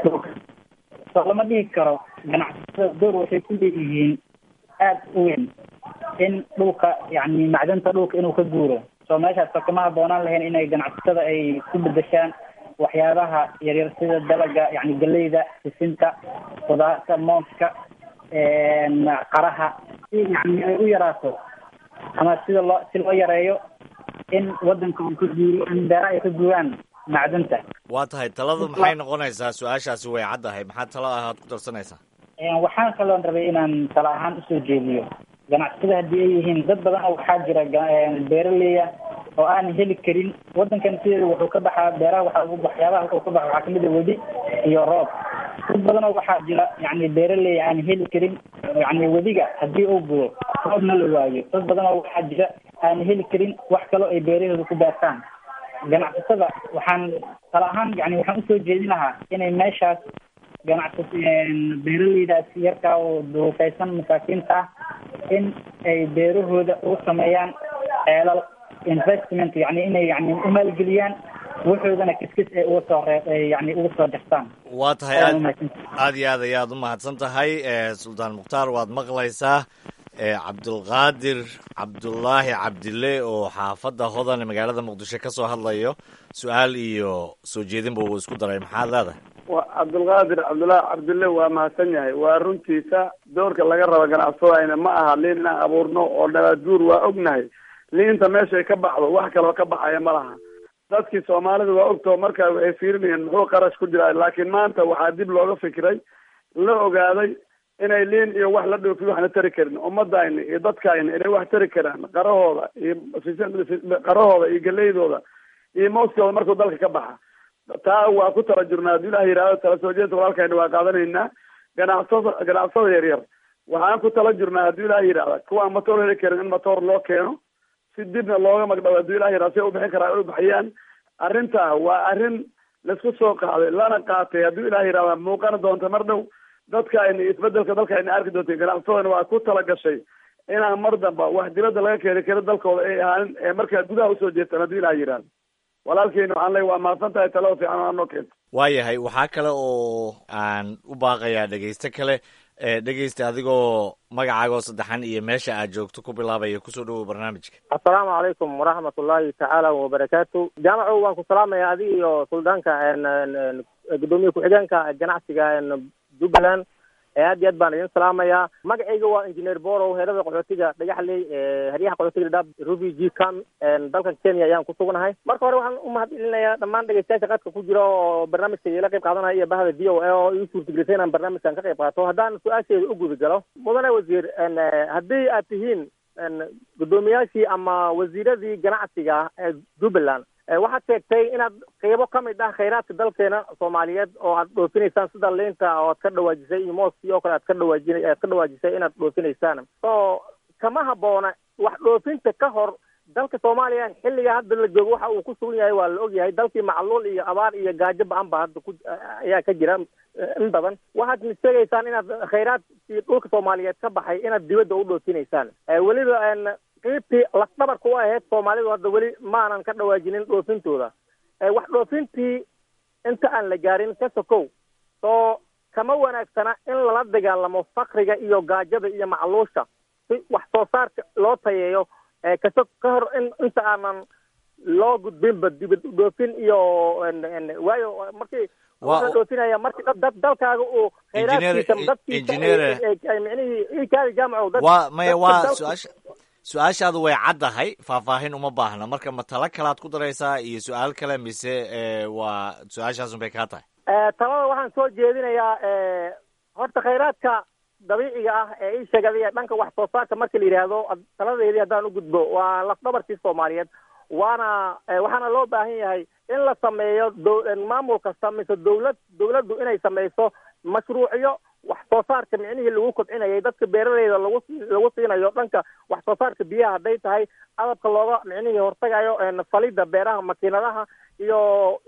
Q: so lama dhihi karo ganacsatada door waxay ku leeyihiin aada u weyn in dhulka yani macdanta dhulka inuu ka guuro soo meeshaas oo kama haboonaan lahayn inay ganacsatada ay ku bedeshaan waxyaabaha yaryar sida dalaga yani galeyda sisinta qudaarta mooska qaraha si yani ay u yaraato ama sida loo si loo yareeyo in wadanka uu ka guuro in beeraha ay ka guuraan macdanta
O: waa tahay taladu maxay noqonaysaa su-aashaasi way caddahay maxaa talo ahaad ku darsanaysaa
Q: waxaan kaloon rabay inaan tala ahaan usoo jeediyo ganacsatada haddii ay yihiin dad badan oo waxaa jira beeraleya oo aan heli karin wadankan sideeda wuxuu ka baxaa beeraha waxa waxyaabaha wuxuu ka baxa waxaa kamid a wedi iyo roob dad badan oo waxaa jira yani beeraleya aan heli karin yani wediga haddii uu budo roobna la waayo dad badan oo waxaa jira aan heli karin wax kaloo ay beerahooda ku beertaan ganacsatada waxaan tala ahaan yani waxaan usoo jeedin lahaa inay meeshaas ganacsa beeraleydaas yarkaa oo duufaysan masaakiinta ah in ay beerahooda ugu sameeyaan ceelal investment yani inay yani u maalgeliyaan waxoodana kiskis ay uga soo ree yani uga soo jartaan
O: waa tahay aad aad iyo aad ayaad u mahadsan tahay suldaan mukhtaar waad maqlaysaa cabdulqaadir cabdullaahi cabdille oo xaafadda hodan magaalada muqdisho ka soo hadlayo su-aal iyo soo jeedinba uu isku daray maxaad leedahay
P: wa cabdulqaadir cabdullaahi cabdille waa mahadsan yahay waa runtiisa doorka laga rabo ganacsadayna ma aha liin inaan abuurno oo dhabaad guur waa ognahay liinta meeshay ka baxdo wax kaloo ka baxaya ma laha dadkii soomaalida waa ogtoo markaa waxay fiirinayeen muxuu qarash ku jiraa laakiin maanta waxaa dib looga fikiray la ogaaday inay liin iyo wax la dhoofi waxna tari karin ummadayna iyo dadkayna inay wax tari karaan qarahooda iyo qarahooda iyo galeydooda iyo mooskooda markuu dalka ka baxa taa waa ku tala jirnaa haddii ilaah yidhahdo tala soo jeedka walaalkayna waa qaadanaynaa ganacsada ganacsada yar yar waxaan ku tala jirnaa haddii ilaah yidhahda kuwaan matoor heli karin in matoor loo keeno si dibna looga magdhabo haddii ilah yidhahda si ay u bixin karaa ay u bixiyaan arrintaa waa arrin laisku soo qaaday lana qaatay haddii ilaah yidhahda muuqana doonta mar dhow dadka ayna isbedelka dalka ayna arki doonta ganacsadana waa ku tala gashay inaan mar damba wax dibadda laga keeni karo dalkooda ay ahaanin ee markaa gudaha usoo jeestaan haddii ilaah yidhahda walaalkeena waxaan leey waa mahadsan tahay talada fiican oo noo keento
O: waayahay waxaa kale oo aan u baaqayaa dhegeyste kale dhegeysta adigoo magacaagoo saddexan iyo meesha aad joogto ku bilaabaya kusoo dhawow barnaamijka
R: assalaamu calaykum waraxmat ullaahi tacaala wabarakaatu jaamaco waan ku salaamaya adiga iyo suldaanka gudoomiye ku-xigeenka ganacsiga jubbaland aad iyo aad baan idin salaamayaa magacayga waa engineer borow heerada qaxootiga dhagaxley heryaha qaxootiga dhadhaab ruby g cam dalkan kenya ayaan ku sugnahay marka hore waxaan u mahadcelinayaa dhammaan dhegeystayaasha qadka ku jira oo barnaamijka igala qayb qaadanaya iyo bahda v o a oo ii suurtagelisay inaan barnaamijkan ka qayb qaato haddaan su-aasheeda u guda galo mudane wasiir haddii aad tihiin guddoomiyaashii ama wasiiradii ganacsiga ee jubbaland waxaad sheegtay inaad qeybo ka mid ah khayraadka dalkeena soomaaliyeed oo aad dhoofinaysaan sida liinta oo aad ka dhawaajisay iyo mooskii oo kale aad ka dhawaaji aad ka dhawaajisay inaad dhoofinaysaan so kama habboona wax dhoofinta ka hor dalka soomaaliya xilliga hadda la joogo waxa uu ku sugan yahay waa la ogyahay dalkii macluul iyo abaar iyo gaajo ba-an ba hadda ku ayaa ka jira in badan waxaad sheegaysaan inaad khayraadkii dhulka soomaaliyeed ka baxay inaad dibadda u dhoofinaysaan weliba qiibtii lafdhabarka u ahayd soomaalidu hadda weli maanan ka dhawaajinin dhoofintooda wax dhoofintii inta aan la gaarin ka sokow soo kama wanaagsana in lala dagaalamo fakriga iyo gaajada iyo macluusha si wax soo saarka loo tayeeyo kaso ka hor in inta aanan loo gudbinba dibad dhoofin iyo waayo markii waxaa dhoofinaya marki dad dalkaaga uu khayraadkiisa dadkiisa micnihii ikaadi jaamaco dad
O: waa maya waa su-aasha su-aashaadu way caddahay faahfaahin uma baahna marka ma talo kalaad ku daraysaa iyo su-aal kale mise waa su-aashaasun bay kaa tahay
R: talada waxaan soo jeedinayaa horta khayraadka dabiiciga ah ee ii sheegay dhanka wax soo saarka marka la yidhaahdo taladeedii haddaan u gudbo waa lafdhabarkii soomaaliyeed waana waxaana loo baahan yahay in la sameeyo maamul kasta mise dawlad dawladdu inay sameyso mashruucyo wax soo saarka micnihii lagu kobcinayay dadka beeraleyda lagu lagu siinayo dhanka wax soo saarka biyaha hadday tahay adabka looga micnihii hortagayo falidda beeraha makiinadaha iyo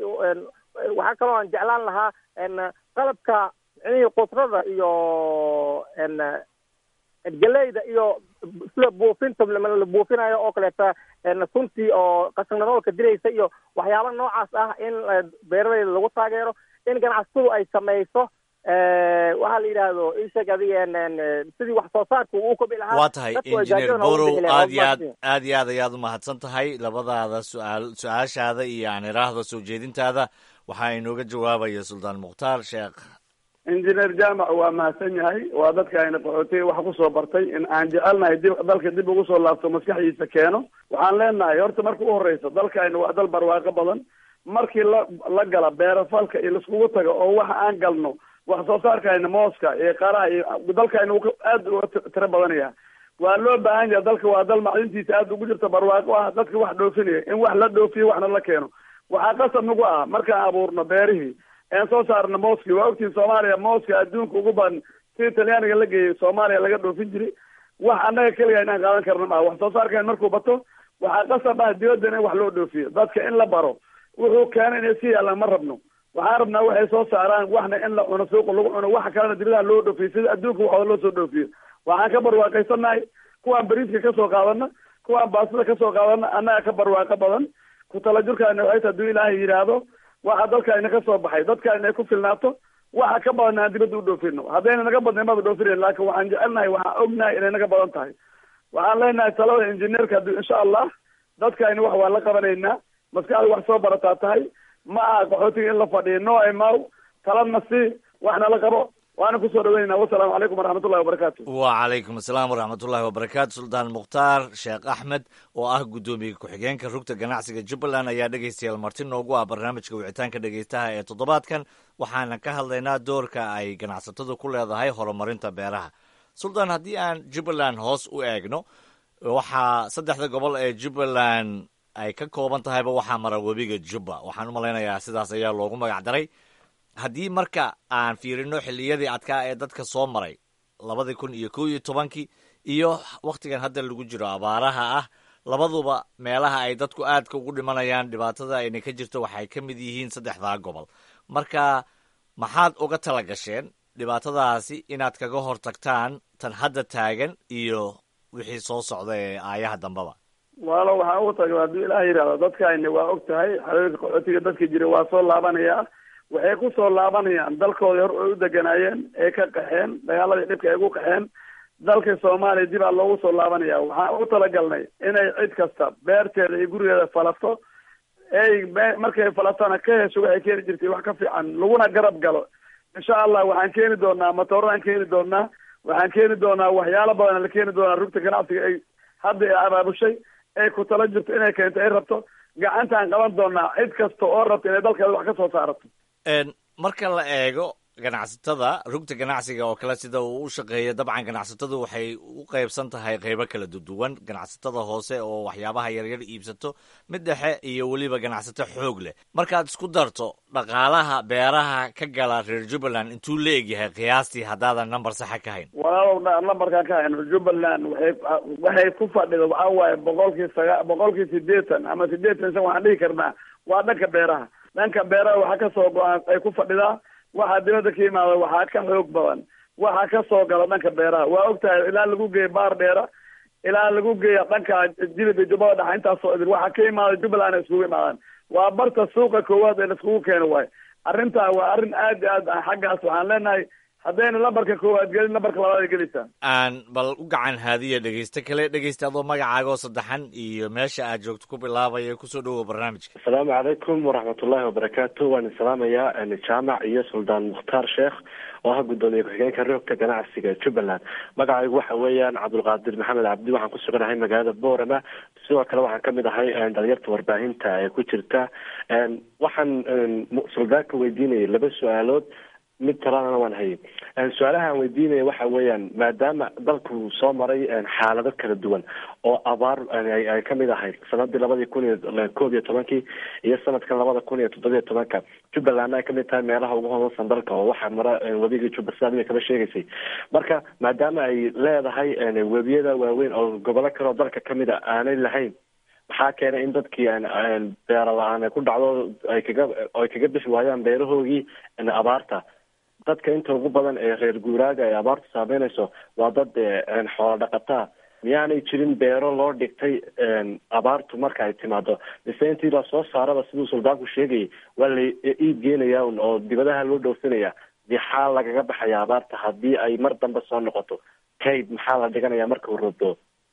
R: waxaa kaloo aan jeclaan lahaa qalabka micnihii qudrada iyo geleyda iyo sida buufinta la buufinayo oo kaleeta suntii oo qashinnadoolka diraysa iyo waxyaaba noocaas ah in beeraleyda lagu taageero in ganacsatadu ay sameyso waxaa la yidhaahdo isheg adiga sidii wax soo saarka uu kobi lahaa
O: waa tahay engineer borow aad iyo aad aad iyo aad ayaad umahadsan tahay labadaada su-aal su-aashaada iyo aan iraahdo soo jeedintaada waxaa inooga jawaabaya suldaan mukhtaar sheekh
P: engineer jaamac waa mahadsan yahay waa dadka ayna qaxootiga wax kusoo bartay in aan jecelnahay dib dalka dib ugu soo laabto maskaxdiisa keeno waxaan leenahay horta marka u horeysa dalkaayna waa dal barwaaqo badan markii la la gala beerafalka iyo laiskugu tago oo waxa aan galno wax soo saarkayna mooska iyo qaraha iyo dalkayna uu aad uga tiro badanaya waa loo baahan yahay dalka waa dal macdintiisa aad ugu jirta barwaaqo ah dadka wax dhoofinaya in wax la dhoofiyo waxna la keeno waxaa qasab nagu ah markaan abuurno beerihii een soo saarno mooski waa ogtiin soomaaliya mooska adduunka ugu badan si talyaaniga la geeyay soomaaliya laga dhoofin jiray wax annaga keliga inaan qaadan karno maaha wax soo saarkayn markuu bato waxaa qasab ah dibaddan in wax loo dhoofiyo dadka in la baro wuxuu keena inay si yaalaan ma rabno waxaan rabnaa waxay soo saaraan waxna in la cuno suuqa lagu cuno waxa kalena dibadaha loo dhoofiyo sida adduunka waxooda loo soo dhoofiyo waxaan ka barwaaqaysanahay kuwaan bariiska kasoo qaadana kuwaan baastada kasoo qaadana annaga ka barwaaqo badan ku talajurkaana waxay hadduu ilaahay yidhaahdo waxa dalkaayna ka soo baxay dadkaayna ay ku filnaato waxa ka badan aan dibadda u dhoofino haddayna naga badnayn maba dhoofinayn laakin waxaan jecelnahay waxaan ognahay inay naga badan tahay waxaan leenahay talada injineerka haddii insha allah dadkaayna wax waa la qabanaynaa maskaxda wax soo barataa tahay ma aha qaxootiga in la fadhiyo no imaw talana si waxna la qabo waana kusoo dhaweynayna wasalaamu calaykum waraxmatullahi wabarakaatu
O: wacalaykum asalaam waraxmatullahi wabarakaatu suldaan mukhtaar sheekh axmed oo ah guddoomiye ku-xigeenka rugta ganacsiga jubbaland ayaa dhegeystayaal marti noogu ah barnaamijka wicitaanka dhegeystaha ee toddobaadkan waxaana ka hadlaynaa doorka ay ganacsatadu ku leedahay horumarinta beeraha suldaan haddii aan jubbaland hoos u eegno waxaa saddexda gobol ee jubbaland ay ka kooban tahayba waxaa mara webiga jubba waxaan u malaynayaa sidaas ayaa loogu magac daray haddii marka aan fiirino xilliyadii adkaa ee dadka soo maray labadii kun iyo kow iyo tobankii iyo wakhtigan hadda lagu jiro abaaraha ah labaduba meelaha ay dadku aadka ugu dhimanayaan dhibaatada ayna ka jirto waxay ka mid yihiin saddexdaa gobol marka maxaad uga tala gasheen dhibaatadaasi inaad kaga hortagtaan tan hadda taagan iyo wixii soo socda ee aayaha dambeba
P: walo waxaan ugu tagay hadduu ilaah yidhahdo dadkaayna waa og tahay xareerka qaxootiga dadka jira waa soo laabanayaa waxay ku soo laabanayaan dalkoodii hor ay u deganaayeen ee ka qaxeen dagaaladii dhibka ay ugu qaxeen dalka soomaaliya dib aa loogu soo laabanaya waxaan ugu talagalnay inay cid kasta beerteeda iyo gurigeeda falato ey markay falatana ka hesho waxay keeni jirtay wax ka fiican laguna garab galo insha allah waxaan keeni doonaa matooraan keeni doonaa waxaan keeni doonaa waxyaalo badan la keeni doonaa rugta ganacsiga ay hadda ay abaabushay ay ku tala jirto inay keento ay rabto gacantaan qaban doonaa cid kasta oo rabta inay dalkeeda wax ka soo saarato
O: marka la eego ganacsatada rugta ganacsiga oo kale sida uu u shaqeeya dabcan ganacsatadu waxay u qaybsan tahay qeybo kala duwan ganacsatada hoose oo waxyaabaha yaryar iibsato mid dhexe iyo weliba ganacsato xoog leh markaad isku darto dhaqaalaha beeraha ka gala reer jubbaland intuu la egyahay qiyaastii haddaadan number saxa ka hayn
P: walaalow numberkaan ka hayn jubbaland waxay waxay ku fadhida waxaa waaye boqolkii saga boqolkii sideetan ama sideetan shan waxaan dhihi karnaa waa dhanka beeraha dhanka beeraha waxaa kasoo go-aan ay ku fadhidaa waxaa dibadda ka yimaada waxaa ka xoog badan waxaa ka soo gala dhanka beeraha waa og tahay ilaa lagu geeya baar dheera ilaa lagu geeya dhanka jilib iyo jubbada dhexa intaasoo idil waxaa ka yimaada jubbaland ay iskugu imaadaan waa barta suuqa koowaad ee laiskugu keeno waayo arrintaa waa arrin aad iyo aad ah xaggaas waxaan leenahay haddayna lambarka koowaad gelin lambarka labaad ay gelaysaa
O: aan bal u gacan haadiya dhegeyste kale dhegeysta adoo magacaagoo saddexan iyo meesha aad joogto ku bilaabaya kusoo dhowow barnaamijka
S: asalaamu calaykum waraxmatullaahi wabarakaatu waan salaamayaa jaamac iyo suldaan mukhtaar sheekh oo ah guddoomiye ku-xigeenka roogta ganacsiga jubbaland magacaygu waxa weeyaan cabdulqaadir maxamed cabdi waxaan ku suganahay magaalada boorama sidoo kale waxaan kamid ahay dhalinyarta warbaahinta ee ku jirta waxaan suldaanka weydiinayay laba su-aalood mid talana waan hayay su-aalaha aan weydiinaya waxa weeyaan maadaama dalku soo maray xaalado kala duwan oo abaar ay kamid ahayd sanadii labadii kun iyo koob iyo tobankii iyo sanadkan labada kun iyo toddobiyo tobanka jubbalandna ay kamid tahay meelaha ugu hodansan dalka oo waxaa mara webigii jubba sidaad ima kaba sheegaysay marka maadaama ay leedahay webiyada waaweyn oo gobollo kale oo dalka kamid a aanay lahayn maxaa keenay in dadkii beera la-aan ay ku dhacdo ay kaga ay kaga bixi waayaan beerahoogii abaarta dadka inta ugu badan ee reer guuraaga ay abaartu saameynayso waa dad xoolo dhaqataa miyaanay jirin beero loo dhigtay abaartu marka ay timaado mise intii lasoo saaraba siduu suldaanku sheegayay waa la iib geenaya un oo dibadaha loo dhoofinaya dixaa lagaga baxaya abaarta haddii ay mar dambe soo noqoto kayd maxaa la dhiganaya marka uu roobdo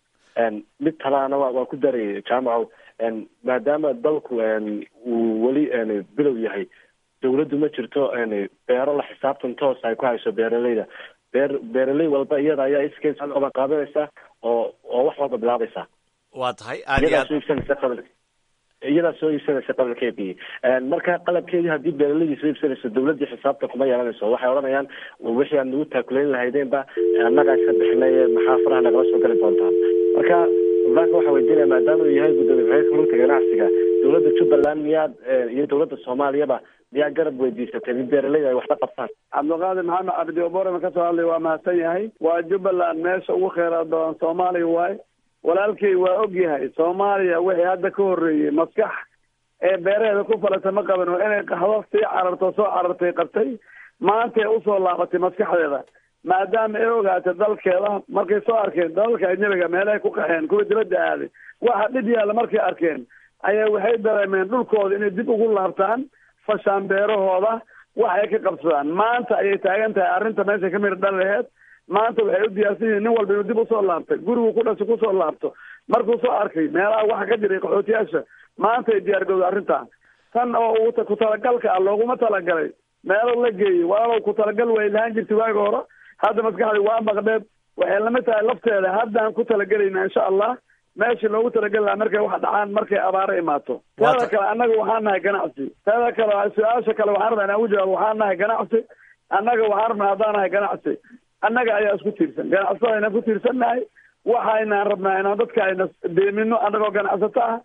S: mid talaana wa waan ku darayay jaamacow maadaama dalku uu weli bilow yahay dawladdu ma jirto beero la xisaabtan toos ay ku hayso beeraleyda beer beeraley walba iyada ayaa iskeed soo qaban qaadanaysa oo oo wax walba bilaabaysa
O: waa tahay aad iyo
S: iyadaa
O: aad
S: soo iibsanaysa qabl iyadaa soo iibsanaysa qabalkeedii marka qalabkeedii haddii beeraleydii soo iibsanayso dawladdii xisaabta kuma yeelanayso waxay odhanayaan wixii aad nagu taakulayn lahaydeenba annagaa iska bixinay maxaa faraha nagala soo gali doontaan marka suldaanka waxaa weydiinaya maadaama uu yahay guddoomiye ku-xigeenka rugta ganacsiga dawladda jubbaland miyaad iyo dawladda soomaaliyaba miyaa garab weydiisatay in beeraleyda ay waxla qabtaan
P: cabdulqaadir maxamed cabdi oborema kasoo hadlay waa mahadsan yahay waa jubbaland meesha ugu kheyraad badan soomaaliya waaye walaalkay waa og yahay soomaaliya wixii hadda ka horreeyey maskax ee beeraheeda ku falata ma qaban oo inay qaxdo sii cararto soo carartay qabtay maantay usoo laabatay maskaxdeeda maadaama ay ogaatay dalkeeda markay soo arkeen dalalka ajnabiga meelahay ku qaxeen kuwa dibadda aaday waxa dhib yaalla markay arkeen ayaa waxay dareemeen dhulkooda inay dib ugu laabtaan fashaan beerahooda waxay ka qabsadaan maanta ayay taagan tahay arrinta meesha ka midha dhal laheed maanta waxay u diyaarsan yihiin nin walba inuu dib usoo laabtay gurigu ku dhasho kusoo laabto markuu soo arkay meelaha waxa ka jiray qaxootiyaasha maanta ay diyaargowda arrintan tan oo uu ku talagalka ah looguma talagalay meelo la geeyey walaalow ku talagal way lahaan jirtay waaga hore hadda maskaxdii waa maqdheed waxay lamid tahay lafteeda haddaan ku talagelayna insha allah meeshii loogu talageli lahaa markay wax dhacaan markay abaaro imaato teeda kale annaga waxaan nahay ganacsi teeda kale su-aasha kale waxaan rabaa inaan ugu jawaabo waxaan nahay ganacsi annaga waxaan rabnaa haddaan nahay ganacsi annaga ayaa isku tiirsan ganacsatada aynaan ku tiirsannahay waxaynaan rabnaa inaan dadka ayna deemino annagoo ganacsato ah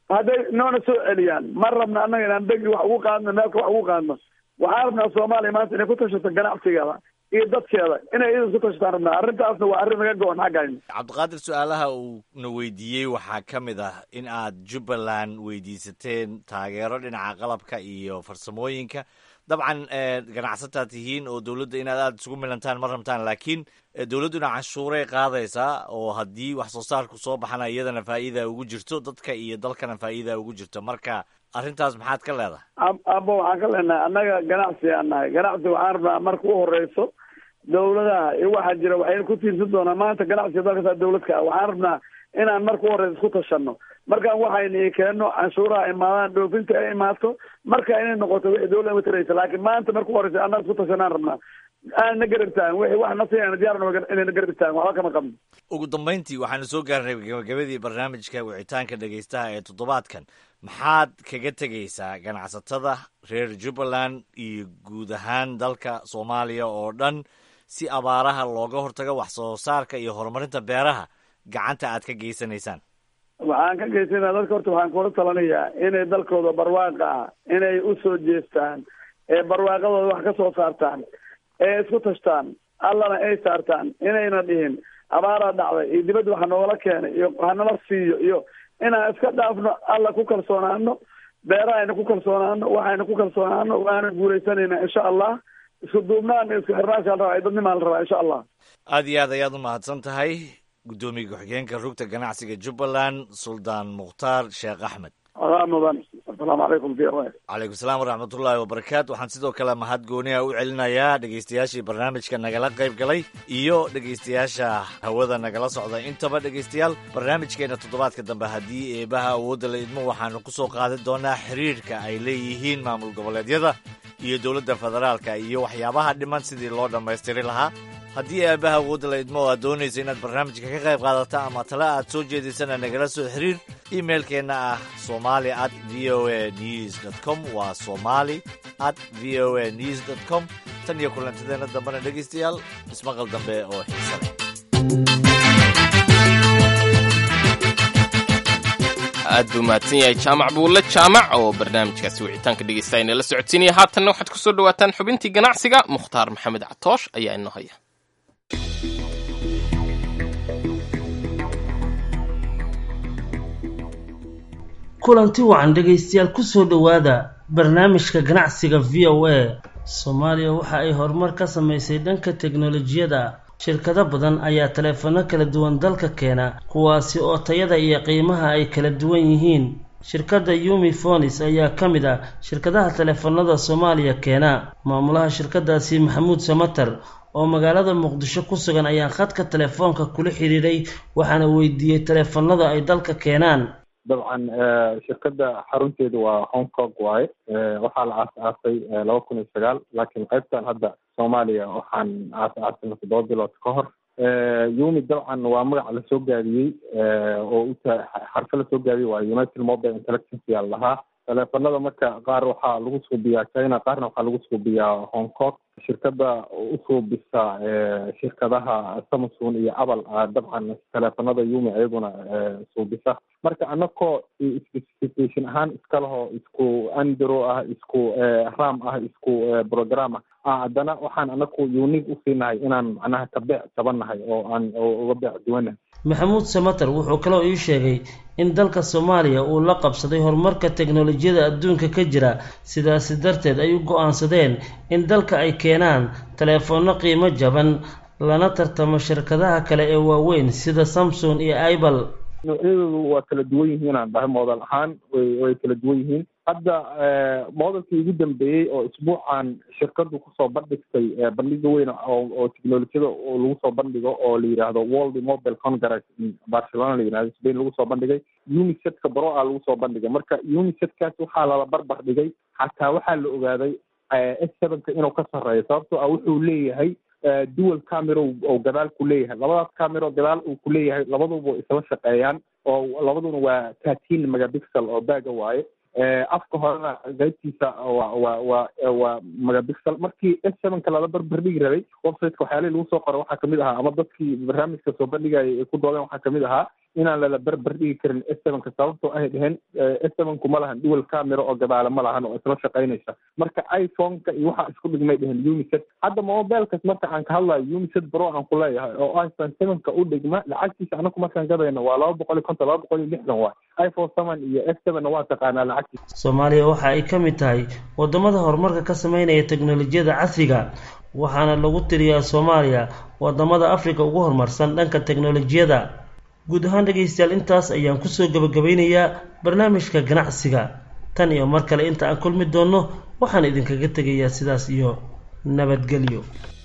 P: hadday noona soo celiyaan ma rabna annaga inaan degi wax ugu qaadno meelka wax ugu qaadno waxaan rabnaa soomaaliya maanta inay ku tashato ganacsigeeda iyo dadkeeda inay idan ku tashataan rabnaa arrintaasna waa arrin naga go-on xaggayna
O: cabdiqaadir su-aalaha uu na weydiiyey waxaa ka mid ah in aad jubbaland weydiisateen taageero dhinaca qalabka iyo farsamooyinka dabcan ganacsataa tihiin oo dowladda inaad aada isugu milantaan ma rabtaan laakiin dowladduna canshuuray qaadaysaa oo haddii wax soo saarku soo baxana iyadana faa'iida ugu jirto dadka iyo dalkana faa'iida ugu jirto marka arrintaas maxaad ka leedahay
P: abo waxaan ka leenahay annaga ganacsi aan nahay ganacsi waxaan rabnaa marka u horeyso dowladaha iyo waxaa jira waxayna ku tiirsan doonaa maanta ganacsiga dalkasaa dowladka ah waxaan rabnaa inaan marka u horeyso isku tashano markaan waxayna keenno canshuuraha imaadaan dhoofinta ay imaato marka inay noqoto wixii dowladda mataraysa laakiin maanta marka u horeysa annaga isku tashanaan rabnaa aan na garab taagan wixii wax nasiyan diyaar inay na garab taagan waxba kama qabno
O: ugu dambayntii waxaanu soo gaarnay gabagabadii barnaamijka wicitaanka dhegaystaha ee toddobaadkan maxaad kaga tegaysaa ganacsatada reer jubbaland iyo guud ahaan dalka soomaaliya oo dhan si abaaraha looga hortago wax soo saarka iyo horumarinta beeraha gacanta aad ka geysanaysaan
P: waxaan ka geysanaa dadka horta waxaan kula talanayaa inay dalkooda barwaaqa ah inay usoo jeestaan ee barwaaqadooda wax ka soo saartaan ee isku tashtaan allana ay saartaan inayna dhihin abaaraa dhacday iyo dibadda waxa noogala keenay iyo hanala siiyo iyo inaan iska dhaafno alla ku kalsoonaano beerahayna ku kalsoonaano waxayna ku kalsoonaano waana guuleysanayna insha allah isku duubnaan isku xirnaasha la rabaa dadnimaa la rabaa insha allah
O: aada iyo aad ayaad u mahadsan tahay guddoomiye ku-xigeenka rugta ganacsiga jubbaland suldaan mukhtaar sheekh axmed
P: adaa mudan asalaamu calaykum v o
O: calaykum salaam waraxmatullaahi wabarakaatu waxaan sidoo kale mahad gooniha u celinayaa dhegaystayaashii barnaamijka nagala qayb galay iyo dhegaystayaasha hawada nagala socda intaba dhegaystayaal barnaamijkeena toddobaadka dambe haddii eebaha awoodda la idmo waxaanu ku soo qaadan doonaa xiriirka ay leeyihiin maamul goboleedyada iyo dowladda federaalka iyo waxyaabaha dhiman sidii loo dhammaystiri lahaa haddii eebaha awoodda la idmo oo aad doonaysa inaad barnaamijka ka qayb qaadata ama tale aad soo jeedisana nagala soo xiriir imailkeenna ah somali at v o a news dot com waa somali at v o a news dot com tan iyo kulantideenna dambena dhegaystayaal ismaqal dambe oo xiisa leh
B: aad buu mahadsan yahay jaamac buulle jaamac oo barnaamijkaasi wicitaanka dhegeysta inala socodsiinaya haatanna waxaad ku soo dhawaataan xubintii ganacsiga mukhtaar maxamed catoosh ayaa inoo haya
T: kulanti wacan dhegaystayaal kusoo dhowaada barnaamijka ganacsiga v o a soomaaliya waxa ay horumar ka samaysay dhanka teknolojiyada shirkado badan ayaa taleefano kala duwan dalka keena kuwaasi oo tayada iyo qiimaha ay kala duwan yihiin shirkadda yumi fonis ayaa ka mid ah shirkadaha taleefanada soomaaliya keena maamulaha shirkadaasi maxamuud samatar oo magaalada muqdisho ku sugan ayaa khadka telefoonka kula xidhiidhay waxaana weydiiyey taleefanada ay dalka keenaan
U: dabcan shirkadda xarunteedu waa hong kong waaye waxaa la aas-aasay laba kun iyo sagaal laakiin qaybtan hadda soomaaliya waxaan aas-aasinay toddoba bilood ka hor yumi dabcan waa magac lasoo gaabiyey oo uta xarfo lasoo gaabiyey waa united mobile intellectancy aa lahaa taleefanada marka qaar waxaa lagu suubiyaa china qaarna waxaa lagu suubiyaa hong kong shirkadda usuubisa shirkadaha samsung iyo apple dabcan taleefanada yumi ayaguna suubisa marka anakoo specification ahaan iska leho isku andro ah isku ram ah isku program ah haddana waxaan anaku unique usiinahay inaan macnaha ka beec jabannahay oo aan uga beec duwanahay
T: maxamuud samater wuxuu kaloo ii sheegay in dalka soomaaliya uu la qabsaday horumarka teknolojiyada adduunka ka jira sidaasi darteed ay u go-aansadeen in dalka ay keenaan taleefoonno qiimo jaban lana tartamo shirkadaha kale ee waaweyn sida samsung iyo ibal
U: noocyadoodu waa kala duwan yihiin aan dhahay model ahaan way way kala duwan yihiin hadda modelkii ugu dambeeyey oo isbuucan shirkadu kusoo bandhigtay bandhiga weyn oo oo technolojiyada lagu soo bandhigo oo la yidhaahdo world mobile congress barcelona la yidhahdo spain lagu soo bandhigay unisetka baro a lagu soo bandhigay marka unisetkaas waxaa lala barbar dhigay xataa waxaa la ogaaday s sevenka inuu ka sarreeyo sababtoo ah wuxuu leeyahay dual camera oo gadaal ku leeyahay labadaas camero gadaal uu ku leeyahay labaduba isla shaqeeyaan oo labaduna waa thirteen megapixel oo baaga waaye afka horena qaybtiisa waa waa waa waa megapixel markii s sevenka lala barbardhigi rabay websiteka waxyaalihii lagu soo qoray waxaa kamid ahaa ama dadkii barnaamijka soo bandhigaya ay ku doodeen waxaa kamid ahaa inaan lala berber dhigi karin s sevenka sababtoo ay dheheen s sevenku ma lahan dual camera oo gadaale ma lahan oo isla shaqaynaysa marka iphone-ka iyo waxaa isku dhigmay dheheen unicet hadda mobilkas marka aan ka hadlayo unicet bro aan ku leeyahay oo iphone sevenka u dhigma lacagtiisa anaku markaan gadayno waa laba boqol iyo konton laba boqol iyo lixdan waay iphone seven iyo s sevenna waa taqaanaa lacagtiisa
T: soomaaliya waxa ay ka mid tahay wadamada horumarka ka sameynaya teknolojiyada casriga waxaana lagu tiriyaa soomaaliya wadamada africa ugu horumarsan dhanka teknolojiyada guud ahaan dhegaystayaal intaas ayaan kusoo gabagabeynayaa barnaamijka ganacsiga tan iyo mar kale inta aan kulmi doonno waxaan idinkaga tegayaa sidaas iyo nabadgelyo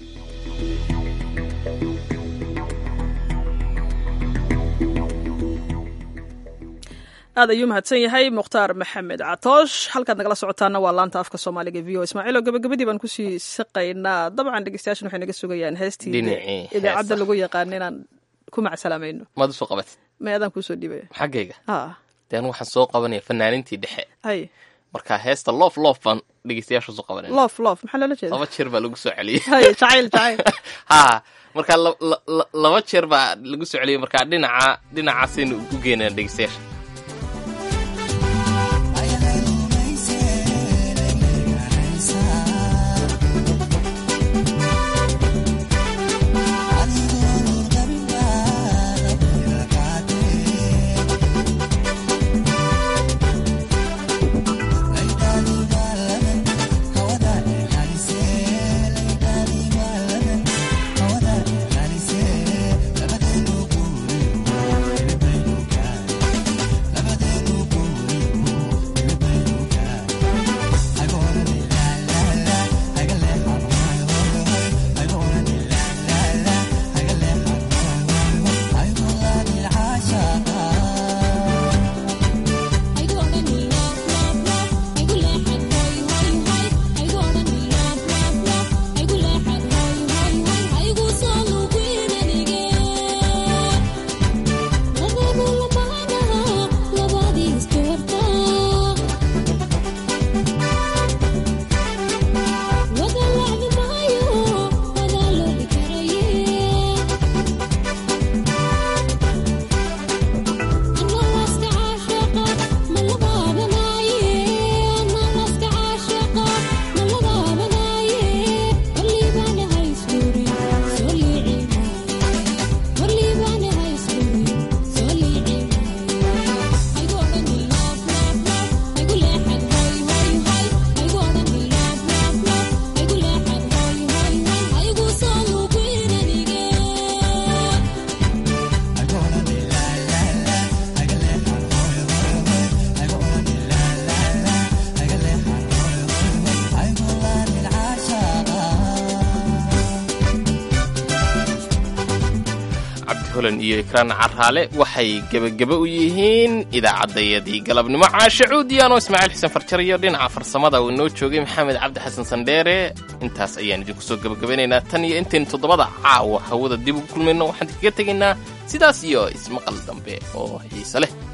A: aad ayuu mahadsan yahay mukhtaar maxamed catoosh halkaad nagala socotaana waa laanta afka soomaaliga v o ismaaciil oo gabagabadii baan kusii saqaynaa dabcan dhegeystayaashan waxay naga sugayaan heestii
B: Dhinacii
A: idaacadda
B: heesaha.
A: lagu yaqaan inaan ku macsalaameyno
B: maad usoo qabatid
A: may adaan kuusoo dhiibaya
B: xaggayga
A: ha
B: deen waxaan soo qabanaya fanaanintii dhexe
A: hay
B: marka heesta loof loof baan dhegeystayaasha usoo qabanaya
A: loof loof maxaa loola jeeda
B: laba jeer baa lagu soo celiyey
A: hay jacayl jacayl
B: ha marka la- la- la- laba jeer baa lagu soo celiyey marka dhinaca dhinacaasaynu u geynaa dhegeystayaasha cabdi holan iyo ikraan caraale waxay gebageba u yihiin idaacaddayadii galabnimo caashe cuudiyaanoo ismaaciil xuseen farjar iyo dhinaca farsamada uu inoo joogay maxamed cabdi xasan sandheere intaas ayaan idinku soo gebagabeynaynaa tan iyo intaynu toddobada caawa hawada dib ugu kulmayno waxaan idinkaga tegaynaa sidaas iyo ismaqal dambe oo xiise leh